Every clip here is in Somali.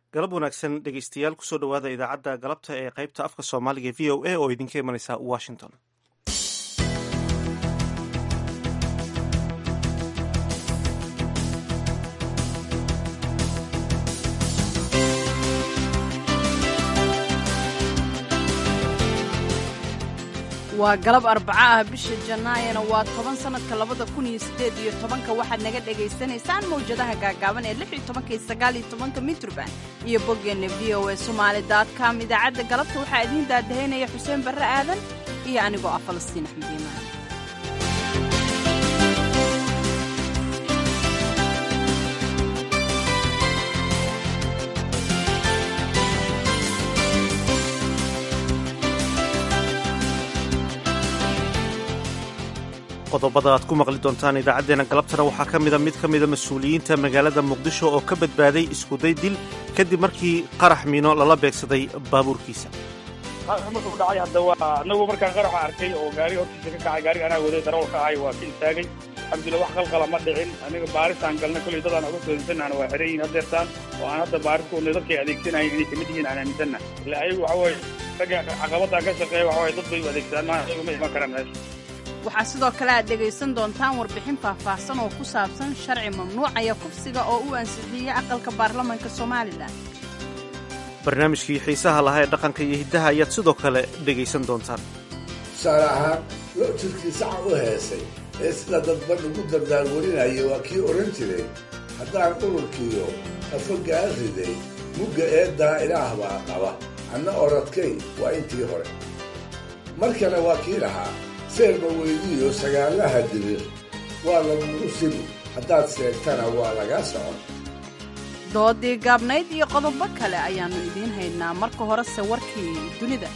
galab wanaagsan dhegeystayaal kusoo dhowaada idaacadda galabta ee qaybta afka soomaaliga v o a oo idinka imanaysa washington waa galab arbaco ah bisha jannaayana waa toban sannadka labada kun iyo siddeed iyo tobanka waxaad naga dhagaysanaysaan mawjadaha gaagaaban ee lix iyo tobanka iyo sagaal iyo tobanka mitrban iyo boggeenna v o a somaali com idaacadda galabta waxaa idiin daadahaynaya xuseen barre aadan iyo anigoo ah falastiin axmed iimaan qodobada aad ku maqli doontaan idaacaddeenna galabtana waxaa ka mida mid ka mida mas-uuliyiinta magaalada muqdisho oo ka badbaaday iskuday dil kadib markii qarax miino lala beegsaday baabuurkiisa qarax markuu dhacay hadda waa anagu markaan qaraxa arkay oo gaari hortiisa ka kacay gaariga anaa waday darawalka ahay waa ka istaagay alxamdulillah wax qalqala ma dhicin aniga baarisaan galnay kolley dadaan uga soodansanahna waa xiran yihin hadeertaan oo aan hadda baaris ku wadnay dadkay adeegsanayeen inay kamid yihiin aan aaminsanna ila ayagu waxa weye ragga caqabadaan ka shaqeeya waxa weye dad bay u adeegsadaan maa ayagu ma iman karaan meesha waxaa sidoo kale aad dhegaysan doontaan warbixin faahfaahsan oo ku saabsan sharci mamnuucaya kufsiga oo u ansixiyey aqalka baarlamanka somalilan barnaamijkii xiisaha lahaa ee dhaqanka iyo hiddaha ayaad sidoo kale dhegaysan doontaan tusaale ahaan loo jirkii saca u heesay ee sida dadban ugu dardaarwarinaya waa kii odhan jiray haddaan ururkiiyo afogaan riday mugga eeddaa ilaah baa qaba anna oradkay waa intii hore mar kale waa kii lahaa seerba weydiiyo sagaalaha dirir waa lagugu sibi haddaad seegtana waa laga socon doodii gaabnayd iyo qodobo kale ayaannu idiin haynaa marka horese warkii dunida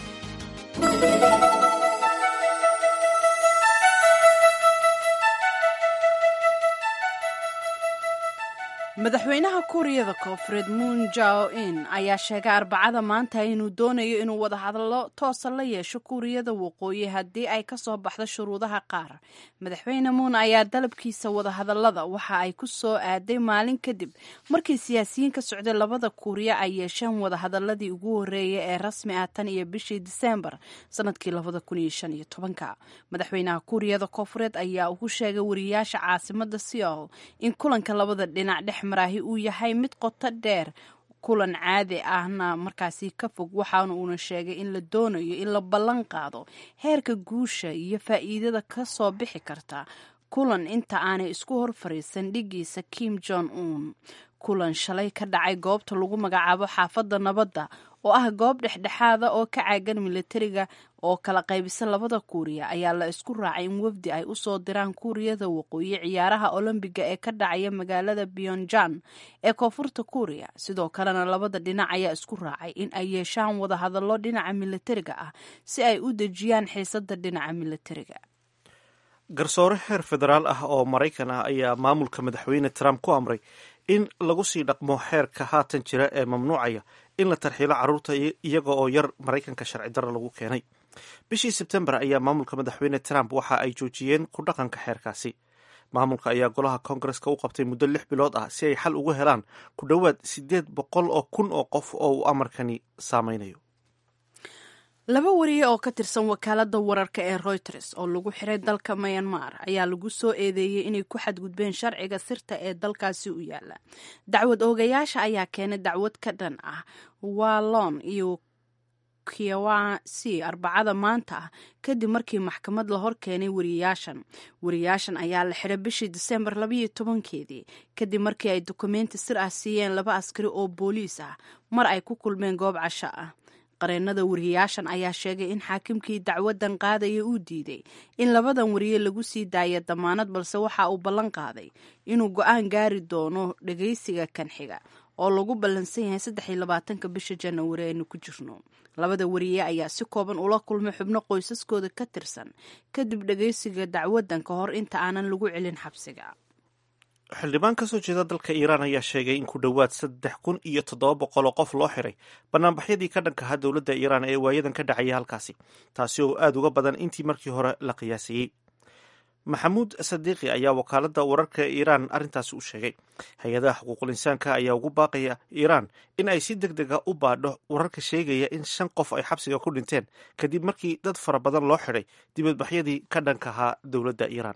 madaxweynaha kuuriyada koonfureed moon jao in ayaa sheegay arbacada maanta inuu doonayo inuu wadahadallo toosa la yeesho kuuriyada waqooyi haddii ay ka soo baxdo shuruudaha qaar madaxweyne moon ayaa dalabkiisa wadahadallada waxa ay ku soo aaday maalin kadib markii siyaasiyiin ka socday labada kuuriya ay yeesheen wadahadaladii ugu horreeyay ee rasmi ah tan iyo bishii diseembar sanadkii madaxweynaha kuuriyada koonfureed ayaa ugu sheegay wariyaasha caasimada seoul in kulanka labada dhinac dhex maraahi uu yahay mid qoto dheer kulan caadi ahna markaasi ka fog waxaana uuna sheegay in la doonayo in la ballan qaado heerka guusha iyo faa'iidada ka soo bixi karta kulan inta aanay isku hor fariisan dhigiisa kim jong un kulan shalay ka dhacay goobta lagu magacaabo xaafadda nabadda oo ah goob dhexdhexaada oo ka caagan militariga oo kala qaybisa labada kuuriya ayaa la isku raacay in wafdi ay u soo diraan kuuriyada waqooyi ciyaaraha olombiga ee ka dhacaya magaalada pyonjan ee koonfurta kuuriya sidoo kalena labada dhinac ayaa isku raacay in ay yeeshaan wadahadallo dhinaca militariga ah si ay u dejiyaan xiisada dhinaca militariga garsoore heer federaal ah oo maraykan ah ayaa maamulka madaxweyne trump ku amray in lagu sii dhaqmo xeerka haatan jira ee mamnuucaya in la tarxiilo carruurta iyaga oo yar maraykanka sharci darra lagu keenay bishii sebtembar ayaa maamulka madaxweyne trump waxa ay joojiyeen ku dhaqanka xeerkaasi maamulka ayaa golaha koongareska u qabtay muddo lix bilood ah si ay xal uga helaan ku dhowaad siddeed boqol oo kun oo qof oo uu amarkani saameynayo laba wariye oo ka tirsan wakaaladda wararka ee reuters oo lagu xiray dalka myanmar ayaa lagu soo eedeeyey inay ku xadgudbeen sharciga sirta ee dalkaasi u yaala dacwad oogayaasha ayaa keenay dacwad ka dhan ah wallon iyo kiawasi arbacada maanta ah kadib markii maxkamad la hor keenay wariyayaashan wariyayaashan ayaa la xiray bishii diseembar labayo tobankeedii kadib markii ay dukumenti sir ah siiyeen laba askari oo booliis ah mar ay ku kulmeen goob casho ah qareennada wariyayaashan ayaa sheegay in xaakimkii dacwadan qaadaya uu diiday in labadan wariye lagu sii daaya damaanad balse waxa uu ballan qaaday inuu go-aan gaari doono dhagaysiga kan xiga oo lagu ballansan yahay saddex iyo labaatanka bisha janawari aynu ku jirno labada wariye ayaa si kooban ula kulmay xubno qoysaskooda ka tirsan kadib dhagaysiga dacwadan ka hor inta aanan lagu celin xabsiga xildhibaan ka soo jeeda dalka iiraan ayaa sheegay in ku dhowaad saddex kun iyo toddoba boqol oo qof loo xiray banaanbaxyadii ka dhanka ahaa dowladda iiraan ee waayadan ka dhacaya halkaasi taasi oo aada uga badan intii markii hore la qiyaasayey maxamuud sadiiqi ayaa wakaaladda wararka ee iiraan arrintaasi u sheegay hay-adaha xuquuqul insaanka ayaa ugu baaqaya iiraan in ay si deg dega u baadho wararka sheegaya in shan qof ay xabsiga ku dhinteen kadib markii dad fara badan loo xidhay dibadbaxyadii ka dhanka ahaa dowladda iiraan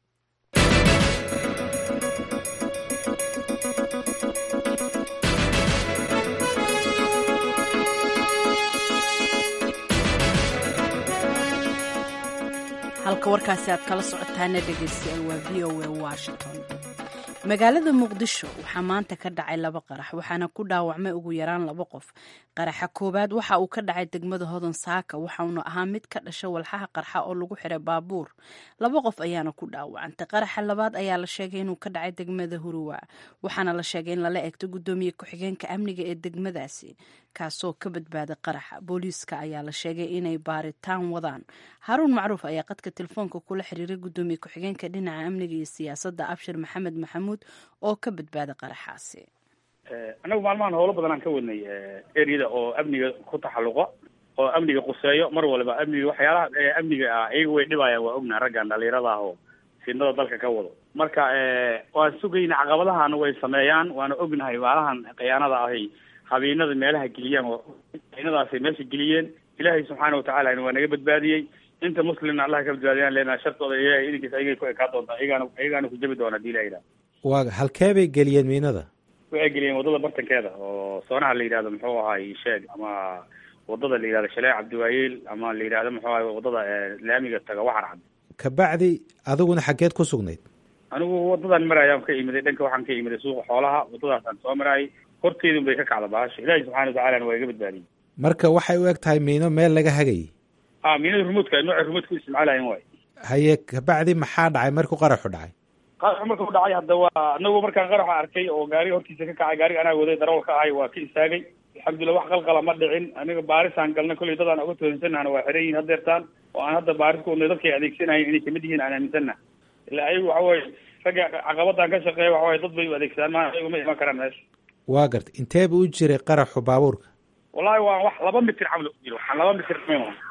halka warkaasi aad kala socotaana dhegaystayaal waa v o a washington magaalada muqdisho waxaa maanta ka dhacay laba qarax waxaana ku dhaawacmay ugu yaraan laba qof qaraxa koowaad waxa uu ka dhacay degmada hodan saaka waxauna ahaa mid ka dhasha walxaha qarxa oo lagu xiray baabuur laba qof ayaana ku dhaawacantay qaraxa labaad ayaa la sheegay inuu ka dhacay degmada huruwa waxaana la sheegay in lala egto gudoomiye ku-xigeenka amniga ee degmadaasi kaasoo ka badbaaday qaraxa booliiska ayaa la sheegay inay baaritaan wadaan haruun macruuf ayaa qadka telefoonka kula xiriiray gudoomiye ku-xigeenka dhinaca amniga iyo siyaasadda abshir maxamed maxamuud oo ka badbaaday qaraxaasi annagu maalmahan howlo badan aan ka wadnay ereyada oo amniga ku taxalluqa oo amniga quseeyo mar waliba amniga waxyaalaha amniga ah iyaga way dhibayaan waa ognaha raggan dhalinyarada ah oo fidnada dalka ka wado marka waan sugayna caqabadahana way sameeyaan waana ognahay maalahan khiyaanada ahay habeenada meelaha geliyaan habeenadaasay meesha geliyeen ilaahay subxaana watacaala waa naga badbaadiyey inta muslimna allah ka badbaadiyaan leenaha shartooda ilahay idinkiisa ayagay ku ekaa doontaa iyagaana iyagaana ku jabi doona hadii ilaha waa halkee bay geliyeen miinada waxay geliyeen waddada bartankeeda oo soonaha la yidhahdo muxuu ahaay sheeg ama waddada la yidhahdo shalee cabdiwaayeel ama la yidhahdo muxuu ahay waddada laamiga taga waxar cad kabacdi adiguna xaggeed ku sugnayd anigu waddadan marayaan ka imiday dhanka waxaan ka imiday suuqa xoolaha waddadaasaan soo maraayay horteedun bay ka kacda baasha ilaahi subxana watacalana waa iga badbaadiyey marka waxay u eg tahay miino meel laga hagayay a miinada rumuudka nooca rumuudka u isticmaalayan waay haye kabacdi maxaa dhacay markuu qaraxu dhacay qaraxu marka u dhacay hadda waa anagu markaan qaraxa arkay oo gaariga hortiisa ka kacay gaariga anaa waday darawal ka ahay waa ka istaagay alxamdulillah wax qalqala ma dhicin aniga baarisaan galnay kollay dadaan uga toonsanahana waa xiran yihin hadeertaan oo aan hadda baaris ku wadnay dadkay adeegsanayen inay kamid yihiin aan aaminsanna ila ayagu waxa weye ragga caqabadan ka shaqeeya waxa weye dad bay u adeegsadaan ma ayagu ma iman karaan meesha waa gartay intee bu u jiray qaraxu baabuurka wallahi waa wax laba mitir camal u jiro waxaan laba mitir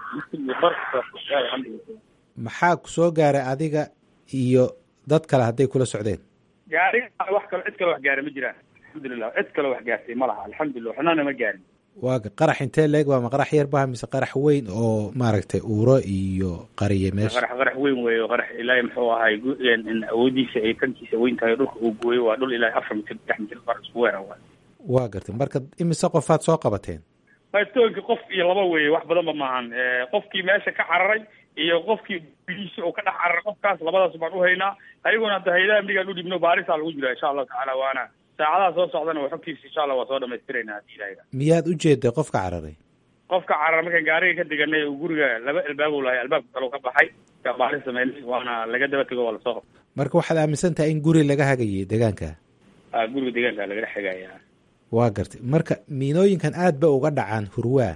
maxaa ku soo gaaray adiga iyo dad kale hadday kula socdeen gaariga wax kalo cid kale wax gaara ma jiraan alxamdulilah cid kale wax gaartay ma laha alxamdulilah waxnana ma gaarin waa qarax intee leeg waa ma qarax yar baha mise qarax weyn oo maaragtay uuro iyo qariye meesha qarax qarax weyn weeyo qarax ilaahay muxuu ahay awoodiisa ay tankiisa weyn tahay dhulka uu gooyo waa dhul ilaahay afar mitir saddex mitir qar isku weera waay waa gartay marka imise qofaad soo qabateen maystoonki qof iyo laba weeye wax badanba maahan qofkii meesha ka cararay iyo qofkii biliisa oo ka dhex cararay qofkaas labadaas baan uhaynaa ayaguna hadda hayadaha amnigaan u dhibno baarisaa lagu jira insha allahu tacaala waana saacadaha soo socdana waa xogtiisa insha allah waa soo dhamaystirayna hadii ilahay miyaad u jeeday qofka cararay qofka cararay markaan gaariga ka deganay oo guriga laba albaab u lahay albaabka kale ka baxay yaa baaris sameynay waana laga daba tego waa lasoo qabtay marka waxaad aaminsan tahay in guri laga hagayay deegaanka a guriga deegaanka laga dhex hegaya waa gartay marka miinooyinkan aad ba uga dhacaan hurwaa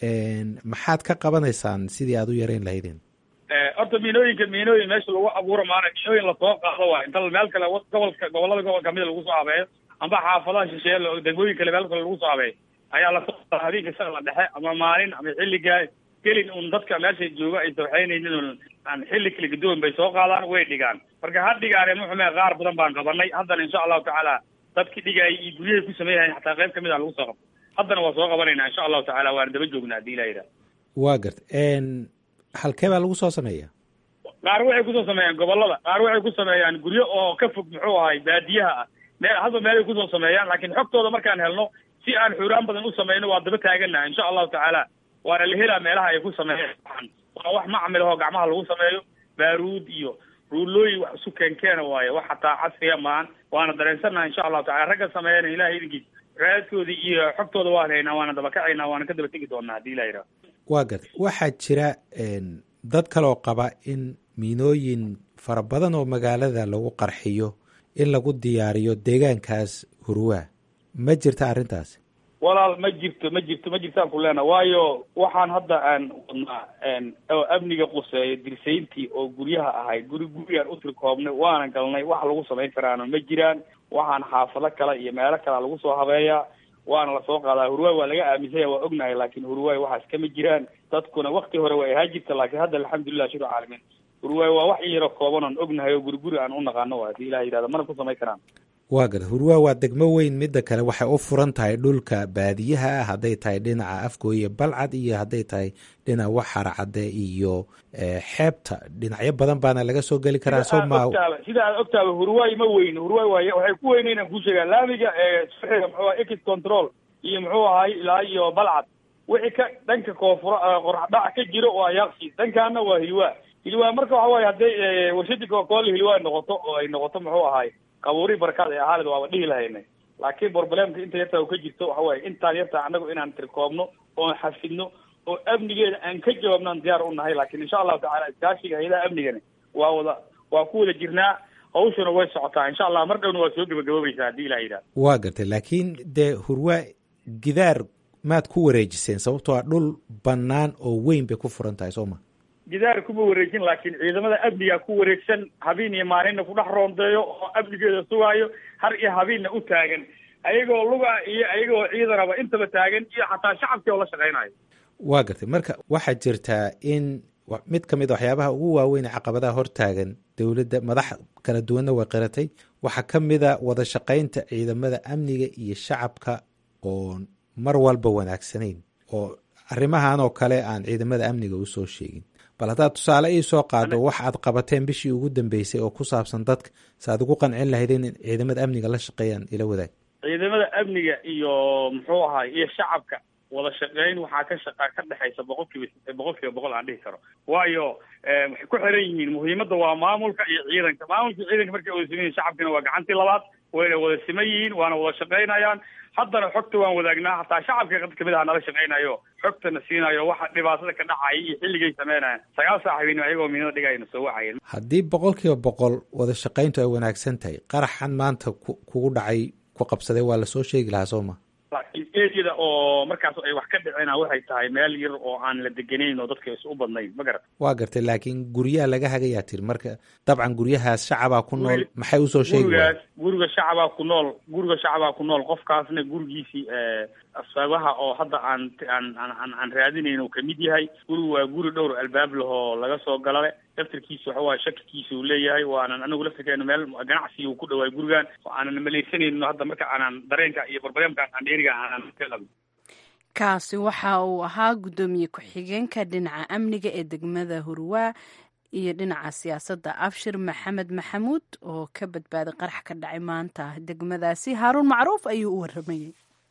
maxaad ka qabanaysaan sidii aad u yarayn lahaydeen horta miinooyinka miinooyin meesha lagu abuuro maana miinooyin lasoo qaado waa inta meel kale gobolka gobolada gobolka mida lagu soo habeeyo amba xaafadaha shisheeye degmooyin kale meel kale lagu soo habeeyo ayaa lasoo qaada habeenka shaqla dhexe ama maalin ama xilligaa gelin un dadka meesha jooga ay sawxeynaynin un aan xilli kala gadoon bay soo qaadaan way dhigaan marka ha dhigaane muxume qaar badan baan qabanay haddana insha allahu tacaala dadki dhigaayay iyo guryahay ku sameeyahay xataa qayb kamid a lagu soo qabto haddana waa soo qabanayna insha allahu tacala waana daba joognaa hadii ilah yidhaha waa gartay halkee baa lagu soo sameeya qaar waxay kusoo sameeyaan gobolada qaar waxay ku sameeyaan guryo oo ka fog muxuu ahay baadiyaha ah meel hadba meelay kusoo sameeyaan laakiin xogtooda markaan helno si aan xuraan badan u sameyno waa daba taaganaha insha allahu tacaala waana la helaa meelaha ay ku sameeyaan waa wax macmil ahoo gacmaha lagu sameeyo baaruud iyo ruulooyin wax isu keenkeena waaye wax hataa casriya maan waana dareensannaha insha allahu tacala ragga sameeyana ilahay idinkiis raadkoodii iyo xogtooda waan haynaa waana daba kacaynaa waana ka daba tegi doonaa hadii ilah yidhaha waa gartay waxaa jira dad kaloo qaba in miinooyin fara badan oo magaalada lagu qarxiyo in lagu diyaariyo deegaankaas hurwaa ma jirta arrintaasi walaal ma jirto ma jirto ma jirtaan ku leena waayo waxaan hadda aan wadnaa oo amniga quseeyo dirsayntii oo guryaha ahay guri gurigaan u tirkoobnay waana galnay wax lagu samayn karaana ma jiraan waxaan xaafado kale iyo meelo kalea lagu soo habeeyaa waana lasoo qaadaa hurwaay waa laga aaminsanya waa ognahay laakin hurwaay waxaas kama jiraan dadkuna wakti hore way ahaa jirta laakiin hadda alxamdulilah shir caalamiin hurwaay waa wax in yaro kooban oon ognahay oo guriguri aan u naqaano waa hadii ilaha yidhahda mana ku samayn karaan waa garta hurwaa waa degmo weyn midda kale waxay u furan tahay dhulka baadiyaha ah hadday tahay dhinaca afgooye balcad iyo hadday tahay dhinaca waxarcadde iyo xeebta dhinacyo badan baana laga soo geli karaa soo ma sida aad ogtaaba hurwaay ma weyn hurwaay waay waxay ku weyneyn aan kuu sheegaa laamiga eesuxiga muxuu aha ex control iyo muxuu ahay ilaa iyo balcad wixii ka dhanka koonfura qoraxdhac ka jiro waa yaaqsi dhankaana waa hilwaa hilwaa marka waxa waaye hadday warshadii cocacola hilwaa noqoto oo ay noqoto muxuu ahay qabuuri barkaad ee ahaalid waaba dhihi lahaynay laakiin borbalemka inta yartaa u ka jirto waxa waaye intaan yartaa annagu inaan tirkoobno oon xafidno oo amnigeeda aan ka jawaabnaan diyaar u nahay laakiin insha allahu tacala iskaashiga hayadaha amnigani waa wada waa ku wada jirnaa hawshuna way socotaa insha allah mar dhowna waa soo gebagaboobaysaa haddii ilah yidhahda waa gartay laakiin dee hurwaa gidaar maad ku wareejiseen sababtoo a dhul bannaan oo weyn bay ku furan tahay soo ma gidaar kuma wareejin laakiin ciidamada amniga ku wareegsan habeen iyo maalinna ku dhex roondeeyo oo amnigeeda sugaayo har iyo habeenna u taagan ayagoo luga iyo ayagoo ciidanaba intaba taagan iyo xataa shacabkii oo la shaqaynayo waa gartay marka waxaa jirtaa in mid ka mid a waxyaabaha ugu waaweyn ee caqabadaha hortaagan dowladda madax kala duwanna way qiratay waxaa ka mid a wada shaqaynta ciidamada amniga iyo shacabka oo mar walba wanaagsanayn oo arrimahan oo kale aan ciidamada amniga usoo sheegin bal haddaad tusaale ii soo qaado wax aad qabateen bishii ugu dambeysay oo ku saabsan dadka si aad ugu qancin lahayd in ciidamada amniga la shaqeeyaan ila wadaag ciidamada amniga iyo muxuu ahay iyo shacabka wada shaqeyn waxaa ka shaqa ka dhexaysa boqol kiiba boqol kiiba boqol aan dhihi karo waayo waxay ku xiran yihiin muhiimadda waa maamulka iyo ciidanka maamulka iyo ciidanka markay wada siman yihin shacabkina waa gacantii labaad wayna wada siman yihiin waana wada shaqaynayaan haddana xogta waan wadaagnaa hataa shacabka qad kamid aha nala shaqaynayo xogtana siinayo waxa dhibaatada ka dhacaya iyo xilligay sameynaya sagaal saac habeen ayagoo miinada dhigayna soo wacayeen haddii boqol kiiba boqol wada shaqayntu ay wanaagsan tahay qaraxan maanta kugu dhacay ku qabsaday waa lasoo sheegi lahaa soo ma laakiin eriyada oo markaas ay wax ka dhicina waxay tahay meel yar oo aan la deganayn oo dadka is u badnayn ma garat waa gartay laakiin guryaha laga hagayaa tiri marka dabcan guryahaas shacabaa ku nool maxay usoo sheegi gurigaas guriga shacabaa ku nool guriga shacabaa ku nool qofkaasna gurigiisii asbaabaha oo hadda aan aan aan aan raadinayn uu kamid yahay gurigu waa guri dhowr albaab lahoo laga soo galale laftarkiisa waxa waaye shakikiisa uu leeyahay waanan anigu laftarkeena meel ganacsiga uu ku dhawaay gurigan oo aanan malaysanayno hadda marka aanan dareenka iyo barbareemka aan dheeriga aanan ka qabin kaasi waxa uu ahaa guddoomiye ku-xigeenka dhinaca amniga ee degmada hurwaa iyo dhinaca siyaasadda abshir maxamed maxamuud oo ka badbaaday qarax ka dhacay maanta degmadaasi haaruun macruuf ayuu u waramayey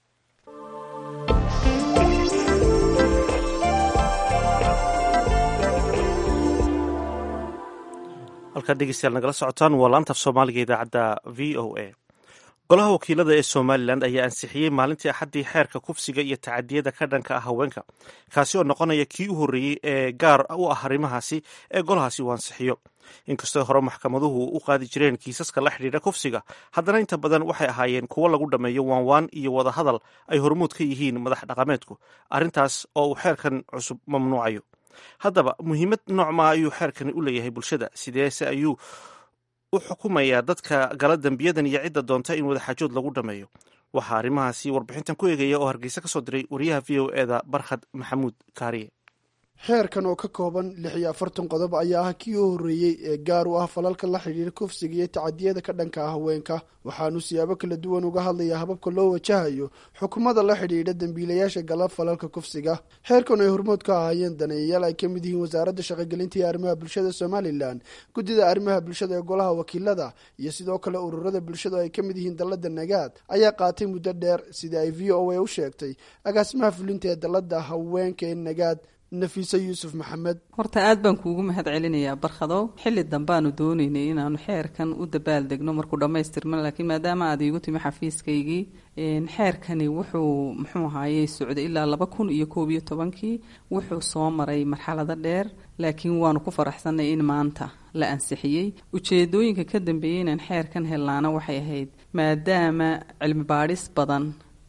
halkaad dhegeystayaal nagala socotaan waa laantaf soomaaliga idaacadda v o a golaha wakiilada ee somalilan ayaa ansixiyey maalintii axaddii xeerka kufsiga iyo tacadiyada ka dhanka ah haweenka kaasi oo noqonaya kii u horreeyey ee gaar u ah arrimahaasi ee golahaasi uu ansixiyo inkastoo hore maxkamaduhu u qaadi jireen kiisaska la xidhiidha kufsiga haddana inta badan waxay ahaayeen kuwo lagu dhammeeyo waanwaan iyo wadahadal ay hormuud ka yihiin madax dhaqameedku arrintaas oo uu xeerkan cusub mamnuucayo haddaba muhiimad noocmaa ayuu xeerkani u leeyahay bulshada sideese ayuu u xukumayaa dadka gala dembiyadan iyo cidda doonta in wadaxaajood lagu dhammeeyo waxaa arrimahaasi warbixintan ku eegaya oo hargeysa ka soo diray wariyaha v o eda barkhad maxamuud kaariye xeerkan oo ka kooban lix iyo afartan qodob ayaa ah kii u horreeyey ee gaar u ah falalka la xidhiira kufsiga iyo tacadiyada ka dhanka ah haweenka waxaanu siyaabo kala duwan uga hadlayaa hababka loo wajahayo xukumada la xidhiidha dembiilayaasha gala falalka kufsiga xeerkan ay hormood ka ahaayeen daneeyayaal ay ka mid yihiin wasaaradda shaqogelinta iyo arrimaha bulshada somalilan guddida arrimaha bulshada ee golaha wakiilada iyo sidoo kale ururada bulshada oo ay ka mid yihiin dallada nagaad ayaa qaatay muddo dheer sida ay v o a u sheegtay agaasimaha fulinta ee dallada haweenka ee nagaad nafiise yuusuf maxamed horta aad baan kuugu mahad celinayaa barkhadow xilli dambaanu doonaynay inaanu xeerkan u dabaaldegno markuu dhammaystirma laakiin maadaama aad iigu timi xafiiskaygii xeerkani wuxuu muxuu ahaayey socday ilaa laba kun iyo koob iyo tobankii wuxuu soo maray marxalado dheer laakiin waanu ku faraxsanay in maanta la ansixiyey ujeedooyinka ka dambeeyey inaan xeerkan hellaana waxay ahayd maadaama cilmi baadhis badan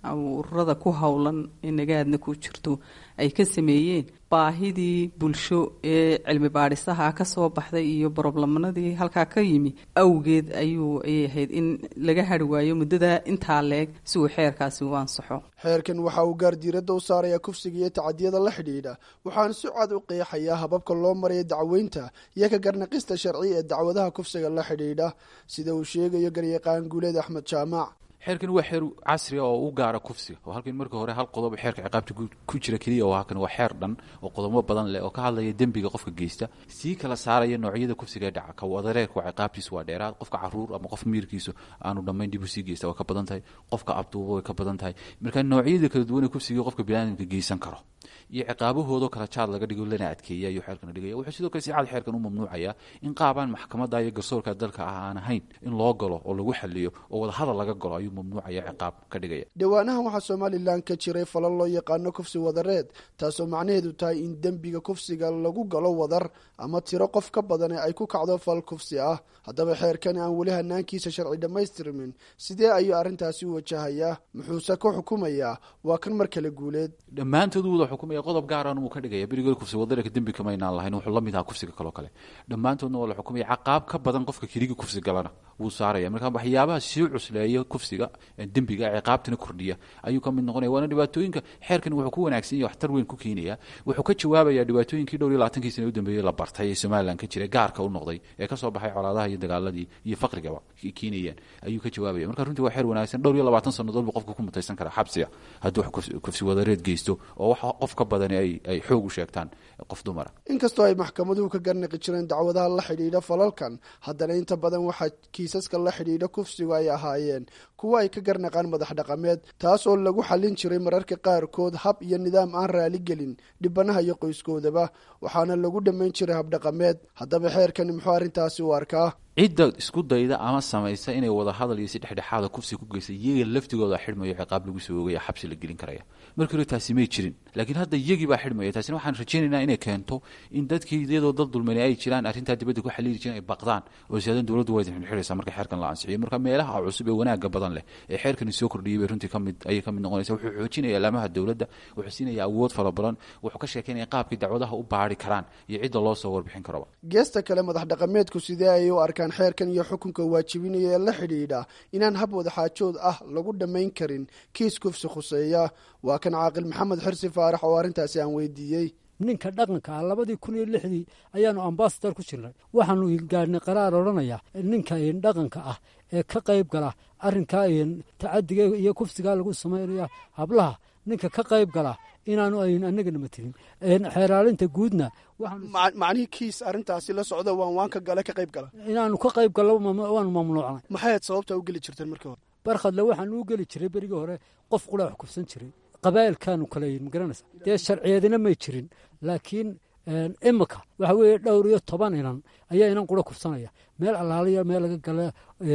ururada ku howlan ee nagaadna ku jirto ay ka sameeyeen baahidii bulsho ee cilmi baadhisaha ka soo baxday iyo broblemanadii halkaa ka yimi awgeed ayuu ayay ahayd in laga hari waayo muddada intaa leeg si uu xeerkaasi u ansaxo xeerkan waxa uu gaar diiradda u saarayaa kufsiga iyo tacadiyada la xidhiidha waxaana si cad u qeexayaa hababka loo maraya dacweynta iyo ka garnaqista sharci ee dacwadaha kufsiga la xidhiidha sida uu sheegayo garyaqaan guuleed axmed jaamac xeerkani waa xeer casriga oo u gaara kufsiga oo halkan marka hore hal qodob xeerka ciqaabta ku jira keliya oo halkan waa xeer dhan oo qodobo badan leh oo ka hadlaya dembiga qofka geysta sii kala saaraya noocyada kufsiga ee dhaca ka wadareerka waa ciqaabtiisu waa dheeraad qofka caruur ama qof miirkiisu aanu dhammayn dib u sii geysta waa ka badan tahay qofka abduuba way ka badan tahay marka noocyada kala duwan ee kufsiga qofka biniaadamka geysan karo iyo ciqaabahoodoo kala jaad laga dhigo lana adkeeya ayuu xeerkan dhigaya wuxuu sidoo kale si cad xeerkan u mamnuucaya in qaabaan maxkamadda iyo garsoorka dalka ah aan ahayn in loo galo oo lagu xaliyo oo wadahadal laga galo ayuu mamnuucaya ciqaab ka dhigaya dhowaanahan waxaa somalilan ka jiray falal loo yaqaano kufsi wadareed taasoo macnaheedu tahay in dembiga kufsiga lagu galo wadar ama tiro qof ka badane ay ku kacdo fal kufsi ah haddaba xeerkani aan weli hanaankiisa sharci dhammaystirmin sidee ayuu arrintaasi u wajahayaa muxuuse ku xukumayaa waa kan mar kale guuleed dhammaantood wada xukumaya qodob gaaran wuu ka dhigaya berigood kufsi wadareerka dembi kamaynaan lahayn wuxuu la mid ahaa kufsiga kaloo kale dhammaantoodna waa la xukumaya caqaab ka badan qofka keligi kufsi galana wuu saaraya marka waxyaabaha sii cusleeya kufsiga dembiga ciqaabtana kordhiya ayuu ka mid noqonaya waana dhibaatooyinka xeerkan wuxuu ku wanaagsan yahay waxtar weyn ku keenaya wuxuu ka jawaabaya dhibaatooyinkii dhowr iyo labaatankii sana u dambeeyey la bartay ee somalilan ka jira gaarka u noqday ee kasoo baxay colaadaha iyo dagaaladii iyo faqrigaba keenayaan ayuu ka jawaabaya marka runtii waa xeer wanaagsan dhowr iyo labaatan sannadood buu qofka ku mutaysan karaa xabsiga hadduu kufsi wadareed geysto oo wax qof ka badani ay ay xoog u sheegtaan qof dumara inkastoo ay maxkamaduhu ka garnaqi jireen dacwadaha la xidhiidha falalkan haddana inta badan waxaa kiisaska la xidhiidha kufsigu ay ahaayeen kuwa ay ka garnaqaan madax dhaqameed taas oo lagu xallin jiray mararka qaarkood hab iyo nidaam aan raaligelin dhibanaha iyo qoyskoodaba waxaana lagu dhammayn jiray habdhaqameed haddaba xeerkani muxuu arrintaasi u arkaa cidda isku dayda ama samaysa inay wada hadal iyo si dhexdhexaada kufsi ku geysta iyaga laftigooda xidhmayo ciqaab lagu soo oogaya xabsi la gelin karaya markii hore taasi may jirin laakiin hadda iyagii baa xidhmaya taasina waxaan rajaynaynaa inay keento in dadkii iyadoo dad dulmani ay jiraan arrintaa dibadda ku xaliili jireen ay baqdaan oo siyaadan dowladdu waa idin xidhxidhaysaa marka xeerkan la ansixiyo marka meelaha cusub ee wanaaga badan leh ee xeerkani soo kordhiyay bay runtii kamid ayay ka mid noqonaysa wuxuu xoojinaya alaamaha dowladda wuxuu siinaya awood fara badan wuxuu ka sheekeynaya qaabkii dacwadaha u baari karaan iyo cidda loo soo warbixin karoba geesta kale madax dhaqameedku sidee ayay u arkaan xeerkan iyo xukunka waajibinaya ee la xidhiidha inaan hab wadaxaajood ah lagu dhammayn karin kiis kufsi khuseeya waa kan caaqil maxamed xirsi faarax oo arrintaasi aan weydiiyey ninka dhaqanka ah labadii kun iyo lixdii ayaanu ambasador ku jirnay waxaanu gaadhnay qaraar odhanaya ninka dhaqanka ah ee ka qayb gala arrinkaa tacadiga iyo kufsigaa lagu samaynaya hablaha ninka ka qayb gala inaanu ayn anagana matelin xeeraalinta guudna macnihii kiis arrintaasi la socda waan waanka gale ka qayb gala inaanu ka qayb gallo waanu mamnuucnay maxayd sababta u geli jirteen markii hore barkhadle waxaanu u geli jiray berigii hore qof qura wax kufsan jiray qabaa'ilkaanu kala yihin magaranaysa dee sharciyadina may jirin laakiin imika waxa weeye dhowr iyo toban inan ayaa inan qura kufsanaya meel allaaliya meel laga gala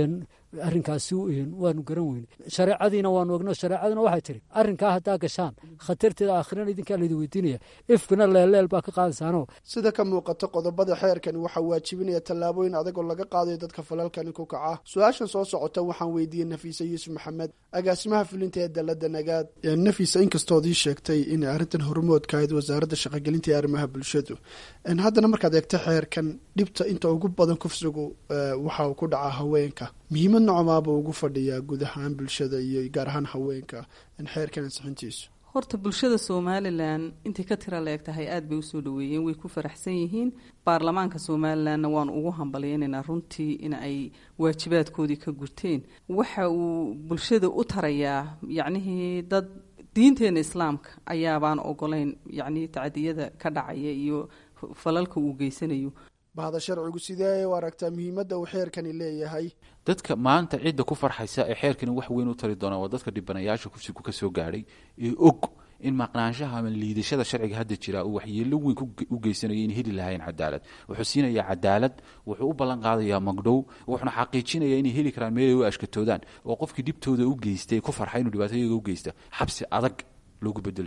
arrinkaasi waanu garan weyne shareecadiina waanu ogno shareecaduna waxay tihi arrinkaa haddaa gashaan khatarteeda aakhirana idinkaa laydin weydiinaya ifkina leelleel baa ka qaadaysaano sida ka muuqata qodobada xeerkani waxaa waajibinaya tallaabooyin adagoo laga qaadayo dadka falalkani ku kaca su-aashan soo socota waxaan weydiiyey nafiise yuusuf maxamed agaasimaha fulinta ee dalada nagaad nafiisa inkastood ii sheegtay inay arrintan hormoodka ahayd wasaaradda shaqogelinta ee arrimaha bulshadu haddana markaad eegto xeerkan dhibta inta ugu badan kufsigu waxa uu ku dhacaa haweenka muhiimad nocomaaba ugu fadhiyaa guud ahaan bulshada iyo gaar ahaan haweenka xeerkan ansixintiisu horta bulshada somalilan intay ka tira leeg tahay aada bay usoo dhaweeyeen way ku faraxsan yihiin baarlamaanka somalilanna waanu ugu hambalyaynayna runtii in ay waajibaadkoodii ka gurteen waxa uu bulshada u tarayaa yacnihii dad diinteena islaamka ayaabaan ogolayn yacnii tacadiyada ka dhacaya iyo falalka uu geysanayo bahda sharcigu sidee ay u aragtaa muhiimadda uu xeerkani leeyahay dadka maanta cidda ku farxaysa ee xeerkani wax weyn u tari doona waa dadka dhibanayaasha kufsigu ka soo gaadhay ee og in maqnaanshaha ama liidashada sharciga hadda jira uu waxyeelo weyn u geysanayo in heli lahayn cadaalad wuxuu siinayaa cadaalad wuxuu u ballan qaadayaa magdhow wuxuuna xaqiijinayaa inay heli karaan meelay u ashkatoodaan oo qofkii dhibtooda u geystay ku farxa inuu dhibaatooyaga u geysta xabsi adag loogu bedeli doono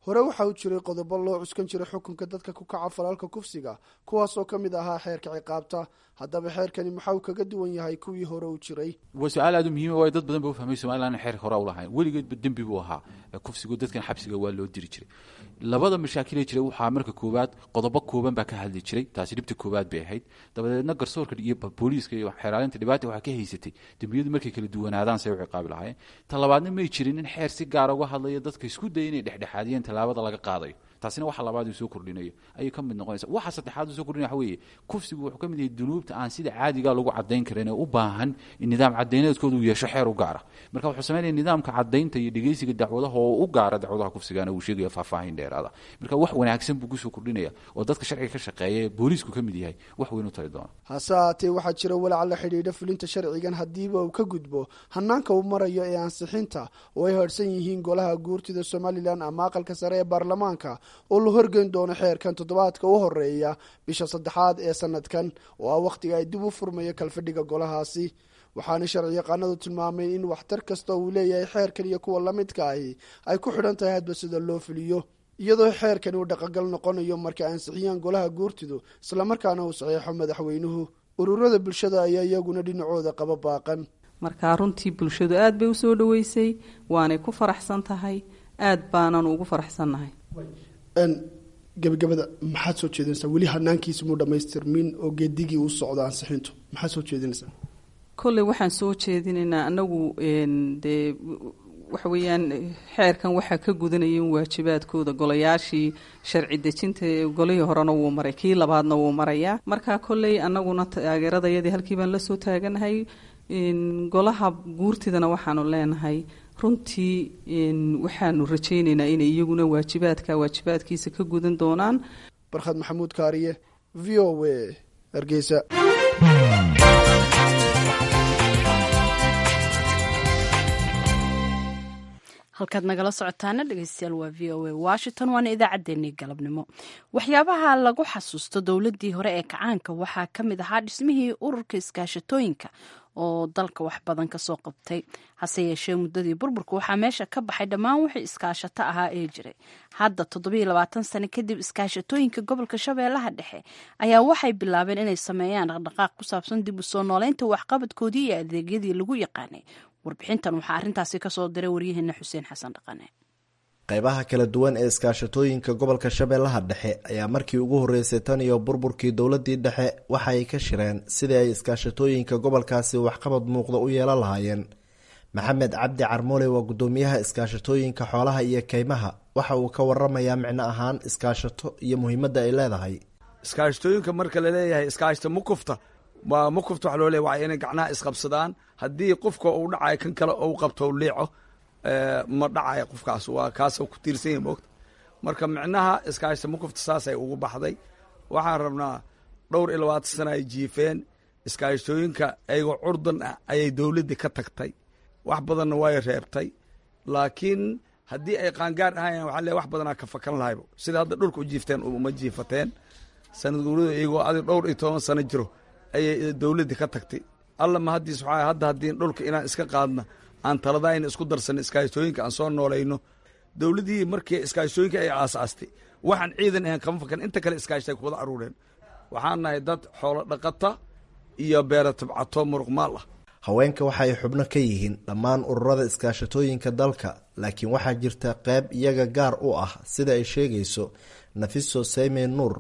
hore waxa uu jiray qodobo loo cuskan jiray xukunka dadka ku kaca falaalka kufsiga kuwaasoo ka mid ahaa xeerka ciqaabta haddaba xeerkani maxaa uu kaga duwan yahay kuwii hore u jiray waa su-aal aad u muhiima waayo dad badan ba u fahmay somalilan xeerka hore u lahayn weligeedba dembi buu ahaa kufsigu dadkan xabsiga waa loo diri jiray labada mashaakilee jiray waxaa marka koowaad qodobo kooban baa ka hadli jiray taasi dhibta koowaad bay ahayd dabadeedna garsoorka iyo booliiska iyo xeeraalinta dhibaata waxaa ka haysatay dembiyadu markay kala duwanaadaan say u ciqaabi lahaayeen ta labaadna may jirin in xeer si gaara uga hadlayo dadka isku daya inay dhexdhexaadiyeen tallaabada laga qaadayo taasina waxa labaad uu soo kordhinayo ayay ka mid noqonaysa waxa saddexaad uu soo kordhinaya waxa weeye kufsigu wuxuu ka mid yahay dunuubta aan sida caadiga lagu caddayn karin ee u baahan in nidaam caddayneedkooda uu yeesho xeer u gaara marka wuxuu samaynaya nidaamka caddaynta iyo dhegeysiga dacwadaha oo u gaara dacwadaha kufsigana uu sheegaya faahfaahin dheeraada marka wax wanaagsan buu kusoo kordhinaya oo dadka sharciga ka shaqeeya ee booliisku ka mid yahay wax weyn u tari doona hase haatee waxaa jira walaac la xidhiidha fulinta sharcigan haddiiba uu ka gudbo hanaanka uu marayo ee ansixinta oo ay harhsan yihiin golaha guurtida somalilan ama aqalka sare ee baarlamaanka oo la horgeyn doono xeerkan toddobaadka u horeeya bisha saddexaad ee sanadkan oo ah wakhtiga ay dib u furmayo kalfadhiga golahaasi waxaana sharci yaqaanadu tilmaameen in waxtar kasta uu leeyahay xeerkan iyo kuwa la midka ahi ay ku xidhan tahay hadba sida loo fuliyo iyadoo xeerkani uu dhaqangal noqonayo markay ansixiyaan golaha guurtidu islamarkaana uu saxiixo madaxweynuhu ururada bulshada ayaa iyaguna dhinacooda qaba baaqan marka runtii bulshadu aad bay usoo dhaweysay waanay ku faraxsan tahay aad baanan ugu faraxsannahay gebagabada maxaad soo jeedinaysaa weli hanaankiisa muu dhamaystirmin oo geedigii uu socdo ansixintu maxaad soo jeedinaysaa kolley waxaan soo jeedinaynaa anagu dee waxa weeyaan xeerkan waxaa ka gudanaya in waajibaadkooda golayaashii sharci dejinta golihii horena wuu maray kii labaadna wuu marayaa marka kolley anaguna taageeradayadii halkii baan lasoo taaganahay golaha guurtidana waxaanu leenahay runtii waxaanu rajaynaynaa inay iyaguna waajibaadka waajibaadkiisa ka gudan doonaan barkhad maxamuud kaariye v o w hargeysa halkaad nagala socotaana dhegeystayaal waa v o a washington waana idaacaddeenii galabnimo waxyaabaha lagu xasuusto dowladdii hore ee kacaanka waxaa ka mid ahaa dhismihii ururka iskaashatooyinka oo dalka wax badan kasoo qabtay hase yeeshee muddadii burburka waxaa meesha ka baxay dhammaan wixii iskaashato ahaa ee jiray hadda toddobiyo labaatan sano kadib iskaashatooyinka gobolka shabeellaha dhexe ayaa waxay bilaabeen inay sameeyaan dhaqdhaqaaq ku saabsan dib u soo nooleynta waxqabadkoodii iyo adeegyadii lagu yaqaanay warbixintan waxaa arrintaasi kasoo diray waryaheena xuseen xasan dhaqane qaybaha kala duwan ee iskaashatooyinka gobolka shabeellaha dhexe ayaa markii ugu horreysay tan iyo burburkii dowladdii dhexe waxa ay ka shireen sidii ay iskaashatooyinka gobolkaasi waxqabad muuqda u yeelan lahaayeen maxamed cabdi carmoole waa guddoomiyaha iskaashatooyinka xoolaha iyo keymaha waxa uu ka waramayaa micno ahaan iskaashato iyo muhiimadda ay leedahay iskaashatooyinka marka laleeyahay iskaashata mukufta waa mukufta waxa loo leeya waa inay gacnaha isqabsadaan haddii qofka uu dhacayo kan kale ou qabto u liico ma dhacaya qofkaas waa kaasoo ku tiirsan yahi moogta marka micnaha iskaashata mukufta saasay ugu baxday waxaan rabnaa dhowr iyo labaatan sana ay jiifeen iskaashatooyinka ayagoo curdan ah ayay dowladdii ka tagtay wax badanna way reebtay laakiin haddii ay qaangaar ahaayeen waxa le wax badanaa ka fakan lahaybo sida hadda dhulka u jiifteen uma jiifateen sanad guurida iyagoo adig dhowr iyo toban sano jiro ayay dowladdii ka tagtay alla mahaddiis waxaa hadda haddii dhulka inaan iska qaadna aan taladayna isku darsanno iskaashatooyinka aan soo noolayno dowladdii markii iskaashatooyinka ay aasaastay waxaan ciidan ahayn kama fakan inta kale iskaashatay ku wada aruureen waxaan nahay dad xoolo dhaqata iyo beera tabcato muruqmaal ah haweenka waxa ay xubno ka yihiin dhammaan ururada iskaashatooyinka dalka laakiin waxaa jirta qayb iyaga gaar u ah sida ay sheegayso nafiso sayme nuur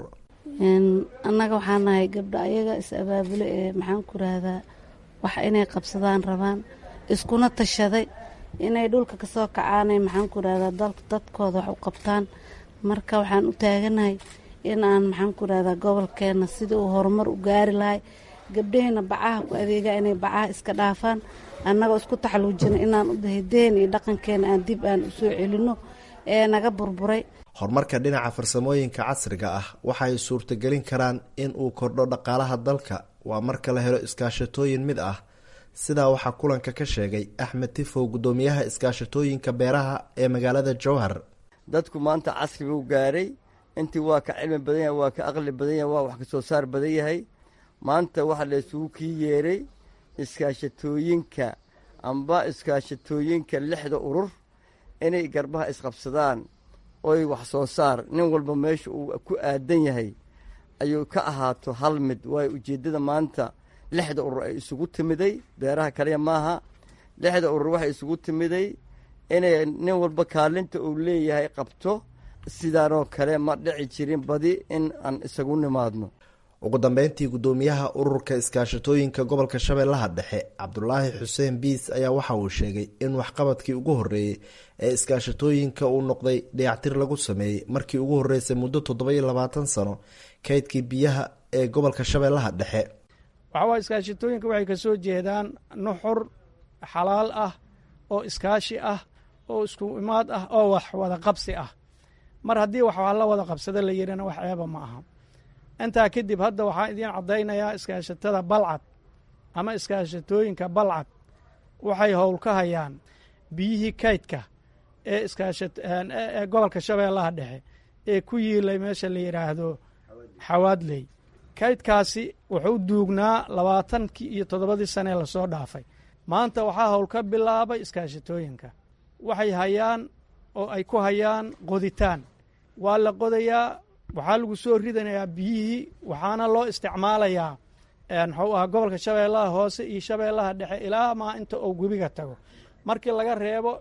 annaga waxaa nahay gabdho ayaga is abaabulo ee maxaan ku rahdaa wax inay qabsadaan rabaan iskuna tashaday inay dhulka kasoo kacaanay maxaan ku rahdaa dadkooda wax u qabtaan marka waxaan u taaganahay in aan maxaan ku rahdaa gobolkeenna sidii uu horumar u gaari lahay gabdhaheenna bacaha ku adeegaa inay bacaha iska dhaafaan annagoo isku taxaluujina inaan u dahideen iyo dhaqankeena aan dib aan u soo celinno ee naga burburay horumarka dhinaca farsamooyinka casriga ah waxa ay suurtagelin karaan in uu kordho dhaqaalaha dalka waa marka la helo iskaashatooyin mid ah sidaa waxaa kulanka ka sheegay axmed tifow guddoomiyaha iskaashatooyinka beeraha ee magaalada jowhar dadku maanta casri buu gaaray intii waa ka cilmi badan yahay waa ka aqli badan yahay waa wax ka soo saar badan yahay maanta waxaa la isugu kii yeeray iskaashatooyinka amba iskaashatooyinka lixda urur inay garbaha isqabsadaan oy wax soo saar nin walba meesha uu ku aadan yahay ayuu ka ahaato hal mid waayo ujeeddada maanta lixda urur ay isugu timiday beeraha kaliya maaha lixda urur waxay isugu timiday inay nin walba kaalinta uu leeyahay qabto sidaanoo kale ma dhici jirin badi in aan isagu nimaadno ugu dambeyntii guddoomiyaha ururka iskaashatooyinka gobolka shabeellaha dhexe cabdulaahi xuseen biis ayaa waxa uu sheegay in waxqabadkii ugu horreeyey ee iskaashatooyinka uu noqday dayactir lagu sameeyey markii ugu horreysay muddo toddoba iyo labaatan sano kaydkii biyaha ee gobolka shabeellaha dhexe waxawaa iskaashatooyinka waxay ka soo jeedaan nuxur xalaal ah oo iskaashi ah oo isku imaad ah oo wax wada qabsi ah mar haddii wax la wada qabsada la yidhina wax ceeba ma aha intaa kadib hadda waxaan idiin caddaynayaa iskaashatada balcad ama iskaashatooyinka balcad waxay howl ka hayaan biyihii kaydka ee iskaashaee gobolka shabeellaha dhexe ee ku yiilay meesha la yidhaahdo xawaadley kaydkaasi wuxuu duugnaa labaatankii iyo toddobadii sanee lasoo dhaafay maanta waxaa howl ka bilaabay iskaashatooyinka waxay hayaan oo ay ku hayaan qoditaan waa la qodayaa waxaa lagu soo ridanayaa biyihii waxaana loo isticmaalayaa muxuu ahaa gobolka shabeellaha hoose iyo shabeellaha dhexe ilaa maa inta uu webiga tago markii laga reebo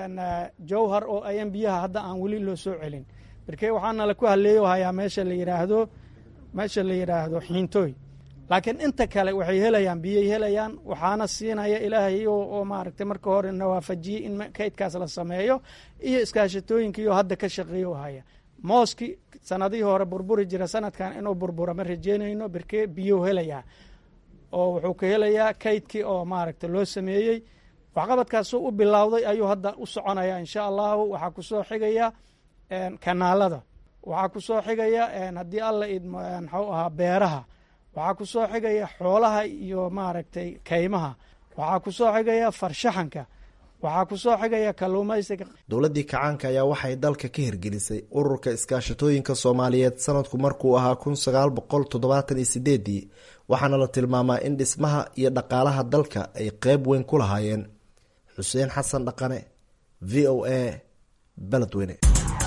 jowhar oo ayan biyaha hadda aan weli loo soo celin markee waxaana la ku halleeyo hayaa meesha la yidhaahdo meesha la yidhaahdo xiintooy laakiin inta kale waxay helayaan biyay helayaan waxaana siinaya ilaahay oo maaragtay marka hore nawaafajiyey in kaydkaas la sameeyo iyo iskaashatooyinkiiyo hadda ka shaqeeyo haya mooski sanadihii hore burburi jira sanadkan inuu burbura ma rajeynayno birkee biyuu helayaa oo wuxuu ka helayaa kaydkii oo maaragta loo sameeyey waxqabadkaasuu u bilowday ayuu hadda u soconaya insha allahu waxaa kusoo xigaya kanaalada waxaa kusoo xigaya haddii alla idmo muxuu ahaa beeraha waxaa kusoo xigaya xoolaha iyo maaragtay kaymaha waxaa kusoo xigaya farshaxanka waxaa kusoo xigaya kalluumaysiga dowladdii kacaanka ayaa waxay dalka ka hirgelisay ururka iskaashatooyinka soomaaliyeed sanadku markuu ahaa kun sagaal boqol toddobaatan iyo sideedii waxaana la tilmaamaa in dhismaha iyo dhaqaalaha dalka ay qeyb weyn ku lahaayeen xuseen xasan dhaqane v o a beledweyne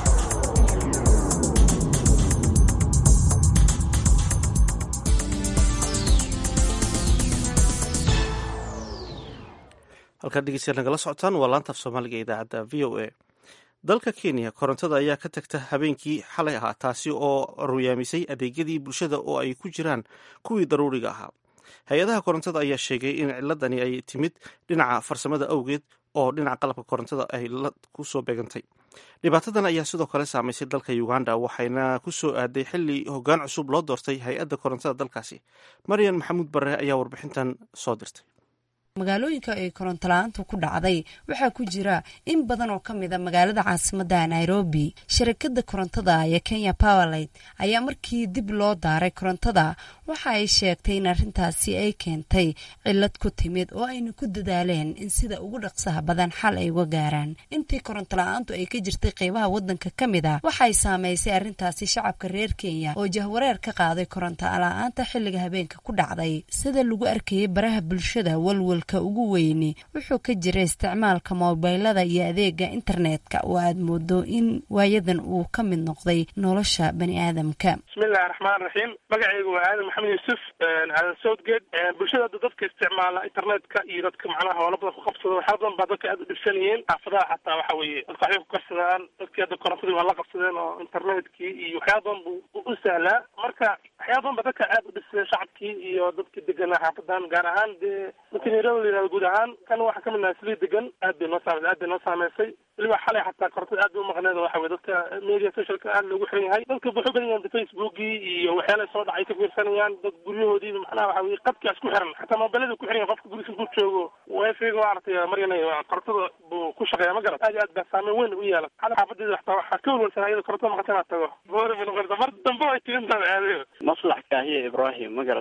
halkaa dhegeystayaal nagala socotaan waa laanta af soomaaliga idaacadda v o a dalka kenya korontada ayaa ka tagta habeenkii xalay ahaa taasi oo ruyaamisay adeegyadii bulshada oo ay ku jiraan kuwii daruuriga ahaa hay-adaha korontada ayaa sheegay in ciladani ay timid dhinaca farsamada awgeed oo dhinaca qalabka korontada ay ku soo beegantay dhibaatadan ayaa sidoo kale saamaysay dalka uganda waxayna ku soo aaday xili hoggaan cusub loo doortay hay-adda korontada dalkaasi maryan maxamuud bare ayaa warbixintan soo dirtay magaalooyinka ay koronto la-aantu ku dhacday waxaa ku jira in badan oo ka mida magaalada caasimadda nairobi shirkadda korontada ee kenya powerlight ayaa markii dib loo daaray korontada waxa ay sheegtay in arrintaasi ay keentay cilad ku timid oo ayna ku dadaaleen in sida ugu dhaqsaha badan xal ay uga gaaraan intii koronto la-aantu ay ka jirtay qeybaha wadanka ka mid a waxay saamaysay arrintaasi shacabka reer kenya oo jahwareer ka qaaday koronto la-aanta xilliga habeenka ku dhacday sida lagu arkayay baraha bulshada walwal ugu weyni wuxuu ka jira isticmaalka moobilada iyo adeega internetka oo aad moodo in waayadan uu ka mid noqday nolosha bani aadamka bismillahi raxmaan raxiim magacaygu waa aadan maxamed yuusuf aadan southgate bulshada hadda dadka isticmaala internetka iyo dadka macnaha hoola badan ku qabsada waxyaa badan baa dadka aad u dhibsan yihiin xaafadaha xataa waxa weeye dadka waxbay ku karsadaan dadkii hadda korontadii waa la qabsadeen oo internetkii iyo waxyaa badan buu u sahlaa marka waxyaa badan ba dadka aad u dhibsadeen shacabkii iyo dadkii deganaa xaafadan gaar ahaan dee dadka nairobi la yihahdo guud ahaan kan waxaa kamid nahay slii degan aad bay noo saamaysay aad bay noo saameysay weliba xalay xataa korontada aad bay umaqneed waxa weye dadka media socialka aad loogu xiran yahay dadka wuxuu badan yahan facebookii iyo waxyaala soo dhacay ka fiirsanayaan dad guryahoodiiba macnaha waxa weye qadkaa isku xiran xataa mobilada ku xiran yahay qofka gurigiisa ku joogo wifiga maaragtay maryanay korontada buu ku shaqeeya ma garat aad iyo aad baa saameyn weyn u yeelan xalay xaafadeeda xataa waxaa ka walwalsan ayada korontada maqata inaad tago boori bay noqonaysa mar dambe ay tigintaa aadayo maslax kaahiya ibrahim ma garat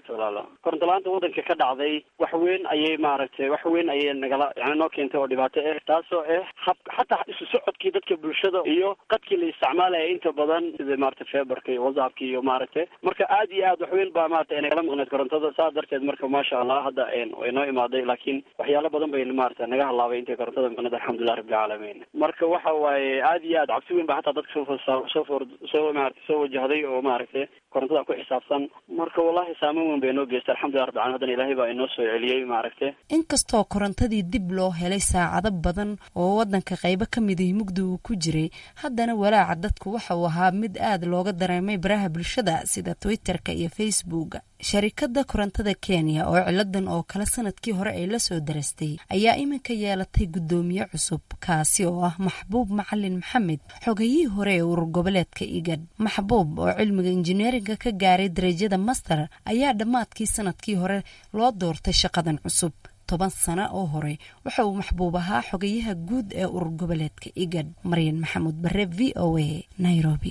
wabarakaatu walaalo koronto la-aanta waddanka ka dhacday wax weyn ayay maaragtay wax weyn ayay nagala yani noo keentay oo dhibaato ah taasoo ah hab xataa isu socodkii dadka bulshada iyo qadkii la isticmaalaya inta badan sida maaragtay feberka iyo whatsappka iyo maaragtay marka aad iyo aad wax weyn baa maaragtay nagala maqneed korontada saas darteed marka maasha allah hadda way noo imaaday laakiin waxyaalo badan bay maaragtay naga halaabay intay korontada maqneed alxamdulilah rabbilcaalamiin marka waxa waaye aad iyo aad cabsi weyn baa hataa dadka soo soo for soo maaragtay soo wajahday oo maaragtay korontada ku xisaabsan marka wallahi saameyn weyn bay noo geystay alxamdulilah rabbil caalamiin haddana ilaahay baa inoo soo celiyey maaragtay inkastoo korontadii dib loo helay saacado badan oo waddanka qaybo ka mid ihi mugdi uu ku jiray haddana walaaca dadku waxa uu ahaa mid aad looga dareemay baraha bulshada sida twitterka iyo facebooka sharikadda korontada kenya oo ciladan oo kale sanadkii hore ay la soo darastay ayaa iminka yeelatay guddoomiye cusub kaasi oo ah maxbuub macalin maxamed xogayihii hore ee urur goboleedka igad maxbuub oo cilmiga injineeringa ka gaaray darajada master ayaa dhammaadkii sanadkii hore loo doortay shaqadan cusub toban sano oo hore waxa uu maxbuub ahaa xogayaha guud ee urur goboleedka igad maryan maxamuud bare v o a nairobi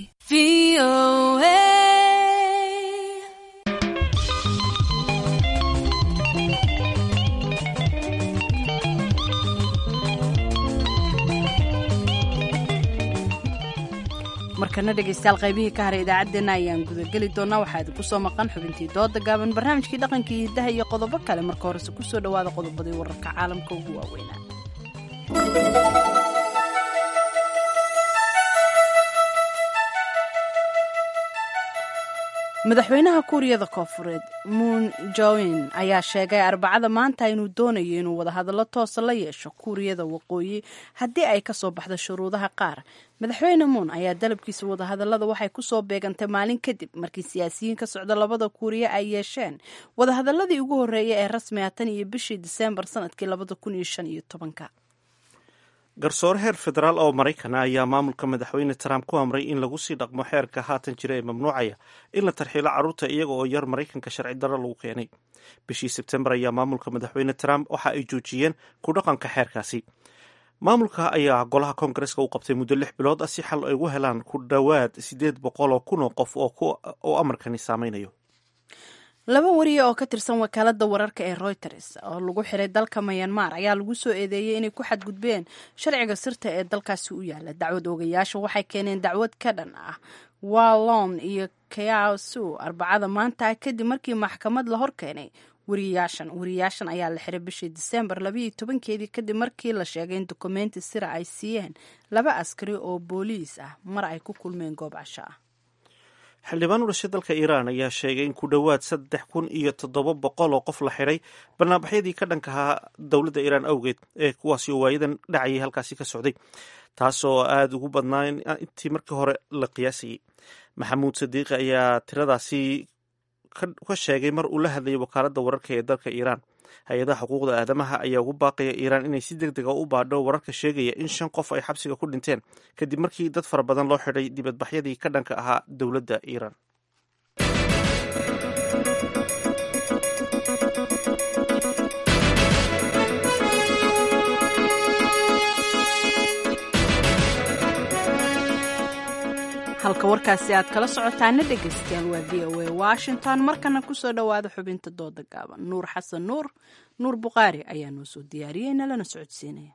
markana dhegaystayaal qaybihii ka haray idaacaddeenna ayaan gudageli doonaa waxaa idinku soo maqan xubintii dooda gaaban barnaamijkii dhaqankii hidaha iyo qodobo kale marka horese kusoo dhowaada qodobadii wararka caalamka ugu waaweynaa madaxweynaha kuuriyada koofureed moon join ayaa sheegay arbacada maanta inuu doonayo inuu wadahadallo toosa la yeesho kuuriyada waqooyi haddii ay kasoo baxdo shuruudaha qaar madaxweyne moon ayaa dalabkiisa wadahadallada waxay kusoo beegantay maalin kadib markii siyaasiyiin ka socda labada kuuriya ay yeesheen wadahadaladii ugu horreeyay ee rasmiga tan iyo bishii diseembar sanadkii labada kun iyo shan iyo tobanka garsoore heer federaal oo maraykana ayaa maamulka madaxweyne trump ku amray in lagu sii dhaqmo xeerka haatan jira ee mamnuucaya in la tarxiilo carruurta iyaga oo yar maraykanka sharci darro lagu keenay bishii sebtembar ayaa maamulka madaxweyne trump waxa ay joojiyeen ku dhaqanka xeerkaasi maamulka ayaa golaha koongareska u qabtay muddo lix bilood ah si xal ay ugu helaan ku dhowaad siddeed boqol oo kun oo qof oo amarkani saameynayo laba wariye oo ka tirsan wakaalada wararka ee reuters oo lagu xiray dalka mayanmar ayaa lagu soo eedeeyey inay ku xadgudbeen sharciga sirta ee dalkaasi u yaala dacwad oogayaasha waxay keeneen dacwad ka dhan ah wallon iyo kayasu arbacada maanta kadib markii maxkamad la hor keenay wariyayaashan wariyayaashan ayaa la xiray bishii diseembar labayo tobankeedii kadib markii la sheegay in dukumenti sira ay siiyeen laba askari oo booliis ah mar ay ku kulmeen goob casho ah xildhibaan u dhashay dalka iiraan ayaa sheegay in ku dhowaad saddex kun iyo toddoba boqol oo qof la xidhay barnaamijyadii ka dhanka ahaa dowladda iiraan awgeed ee kuwaasi oo waayadan dhacayay halkaasi ka socday taasoo aada ugu badnaa intii markii hore la qiyaasayay maxamuud sadiiqi ayaa tiradaasi ka sheegay mar uu la hadlayay wakaaladda wararka ee dalka iiraan hay-adaha xuquuqda aadamaha ayaa ugu baaqaya iiraan inay si deg dega u baadho wararka sheegaya in shan qof ay xabsiga ku dhinteen kadib markii dad fara badan loo xidhay dibadbaxyadii ka dhanka ahaa dowladda iiraan halka warkaasi aad kala socotaana dhegaystayaal waa v o a washington markana kusoo dhowaada xubinta dooda gaaban nuur xasan nuur nuur bukhaari ayaa noo soo diyaariyey nalana socodsiinaya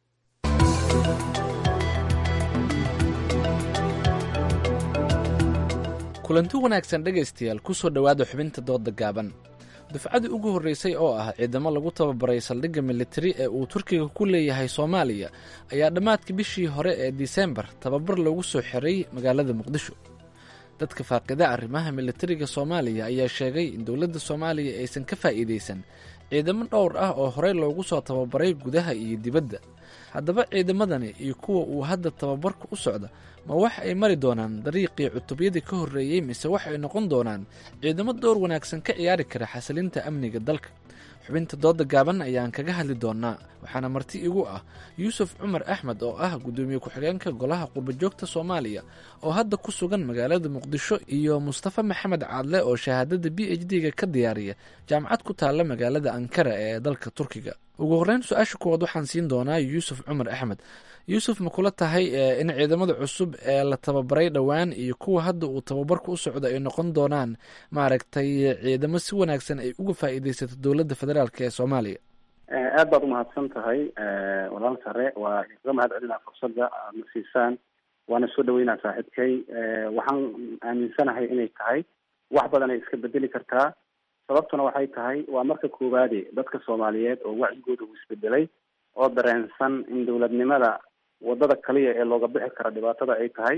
kulanti wanaagsan dhegaystayaal kusoo dhowaada xubinta dooda gaaban dufcadii ugu horreysay oo ah ciidamo lagu tababaray saldhigga militari ee uu turkiga ku leeyahay soomaaliya ayaa dhammaadkii bishii hore ee disembar tababar loogu soo xiray magaalada muqdisho dadka faaqida arrimaha militariga soomaaliya ayaa sheegay in dowladda soomaaliya aysan ka faa'iidaysan ciidamo dhowr ah oo horey loogu soo tababaray gudaha iyo dibadda haddaba ciidamadani iyo kuwa uu hadda tababarka u socda ma wax ay mari doonaan dariiqii cutubyadii ka horreeyey mise wax ay noqon doonaan ciidamo door wanaagsan ka ciyaari kara xasilinta amniga dalka xubinta dooda gaaban ayaan kaga hadli doonaa waxaana marti igu ah yuusuf cumar axmed oo ah guddoomiye ku-xigeenka golaha qurbajoogta soomaaliya oo hadda ku sugan magaalada muqdisho iyo mustafa maxamed caadle oo shahaadada b h d-ga ka diyaariya jaamacad ku taalla magaalada ankara ee dalka turkiga ugu horreyn su-aasha kuwaad waxaan siin doonaa yuusuf cumar axmed yuusuf ma kula tahay in ciidamada cusub ee la tababaray dhowaan iyo kuwa hadda uu tababarku u socdo ay noqon doonaan maaragtay ciidamo si wanaagsan ay uga faa'iidaysato dowladda federaalk ee soomaaliya aad baad umahadsan tahay walaal sare waa iga mahad celinaa fursadda aad na siisaan waana soo dhaweynaa saaxiibkay waxaan aaminsanahay inay tahay wax badan ay iska bedeli kartaa sababtuna waxay tahay waa marka koowaade dadka soomaaliyeed oo wacyigooda uu isbedelay oo dareensan in dowladnimada wadada kaliya ee looga bixi kara dhibaatada ay tahay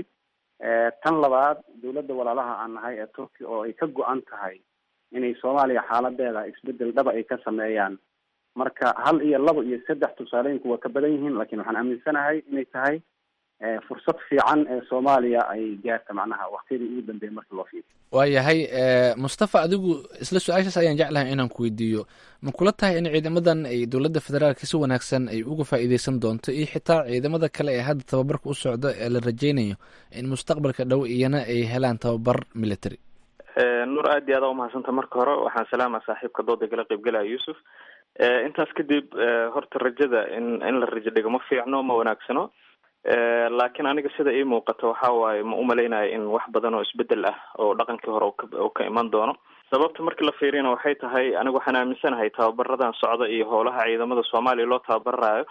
tan labaad dowladda walaalaha aan nahay ee turkiya oo ay ka go-an tahay inay soomaaliya xaaladeeda isbedel dhaba ay ka sameeyaan marka hal iyo labo iyo saddex tusaalooyinku waa ka badan yihiin laakiin waxaan aaminsanahay inay tahay fursad fiican ee soomaaliya ay gaarta macnaha waktiyadii ugu dambeeyay markii loo fiiriyo waayahay mustafa adigu isla su-aashaas ayaan jeclahay inaan ku weydiiyo ma kula tahay in ciidamadan ay dowladda federaalka si wanaagsan ay uga faa'iideysan doonto iyo xitaa ciidamada kale ee hadda tababarka u socda ee la rajeynayo in mustaqbalka dhow iyana ay helaan tababar military nuur aad iyo aada umahadsanta marka hore waxaan salaama saaxiibka dooda kala qaybgalaya yuusuf intaas kadib horta rajada in in la rajo dhigo ma fiicno ma wanaagsano laakiin aniga sida ii muuqato waxa waaye ma umalaynayo in wax badan oo isbedel ah oo dhaqankii hore uu ka iman doono sababta markii la fiiriyana waxay tahay aniga waxaan aaminsanahay tababaradan socda iyo howlaha ciidamada soomaaliya loo tababaraayo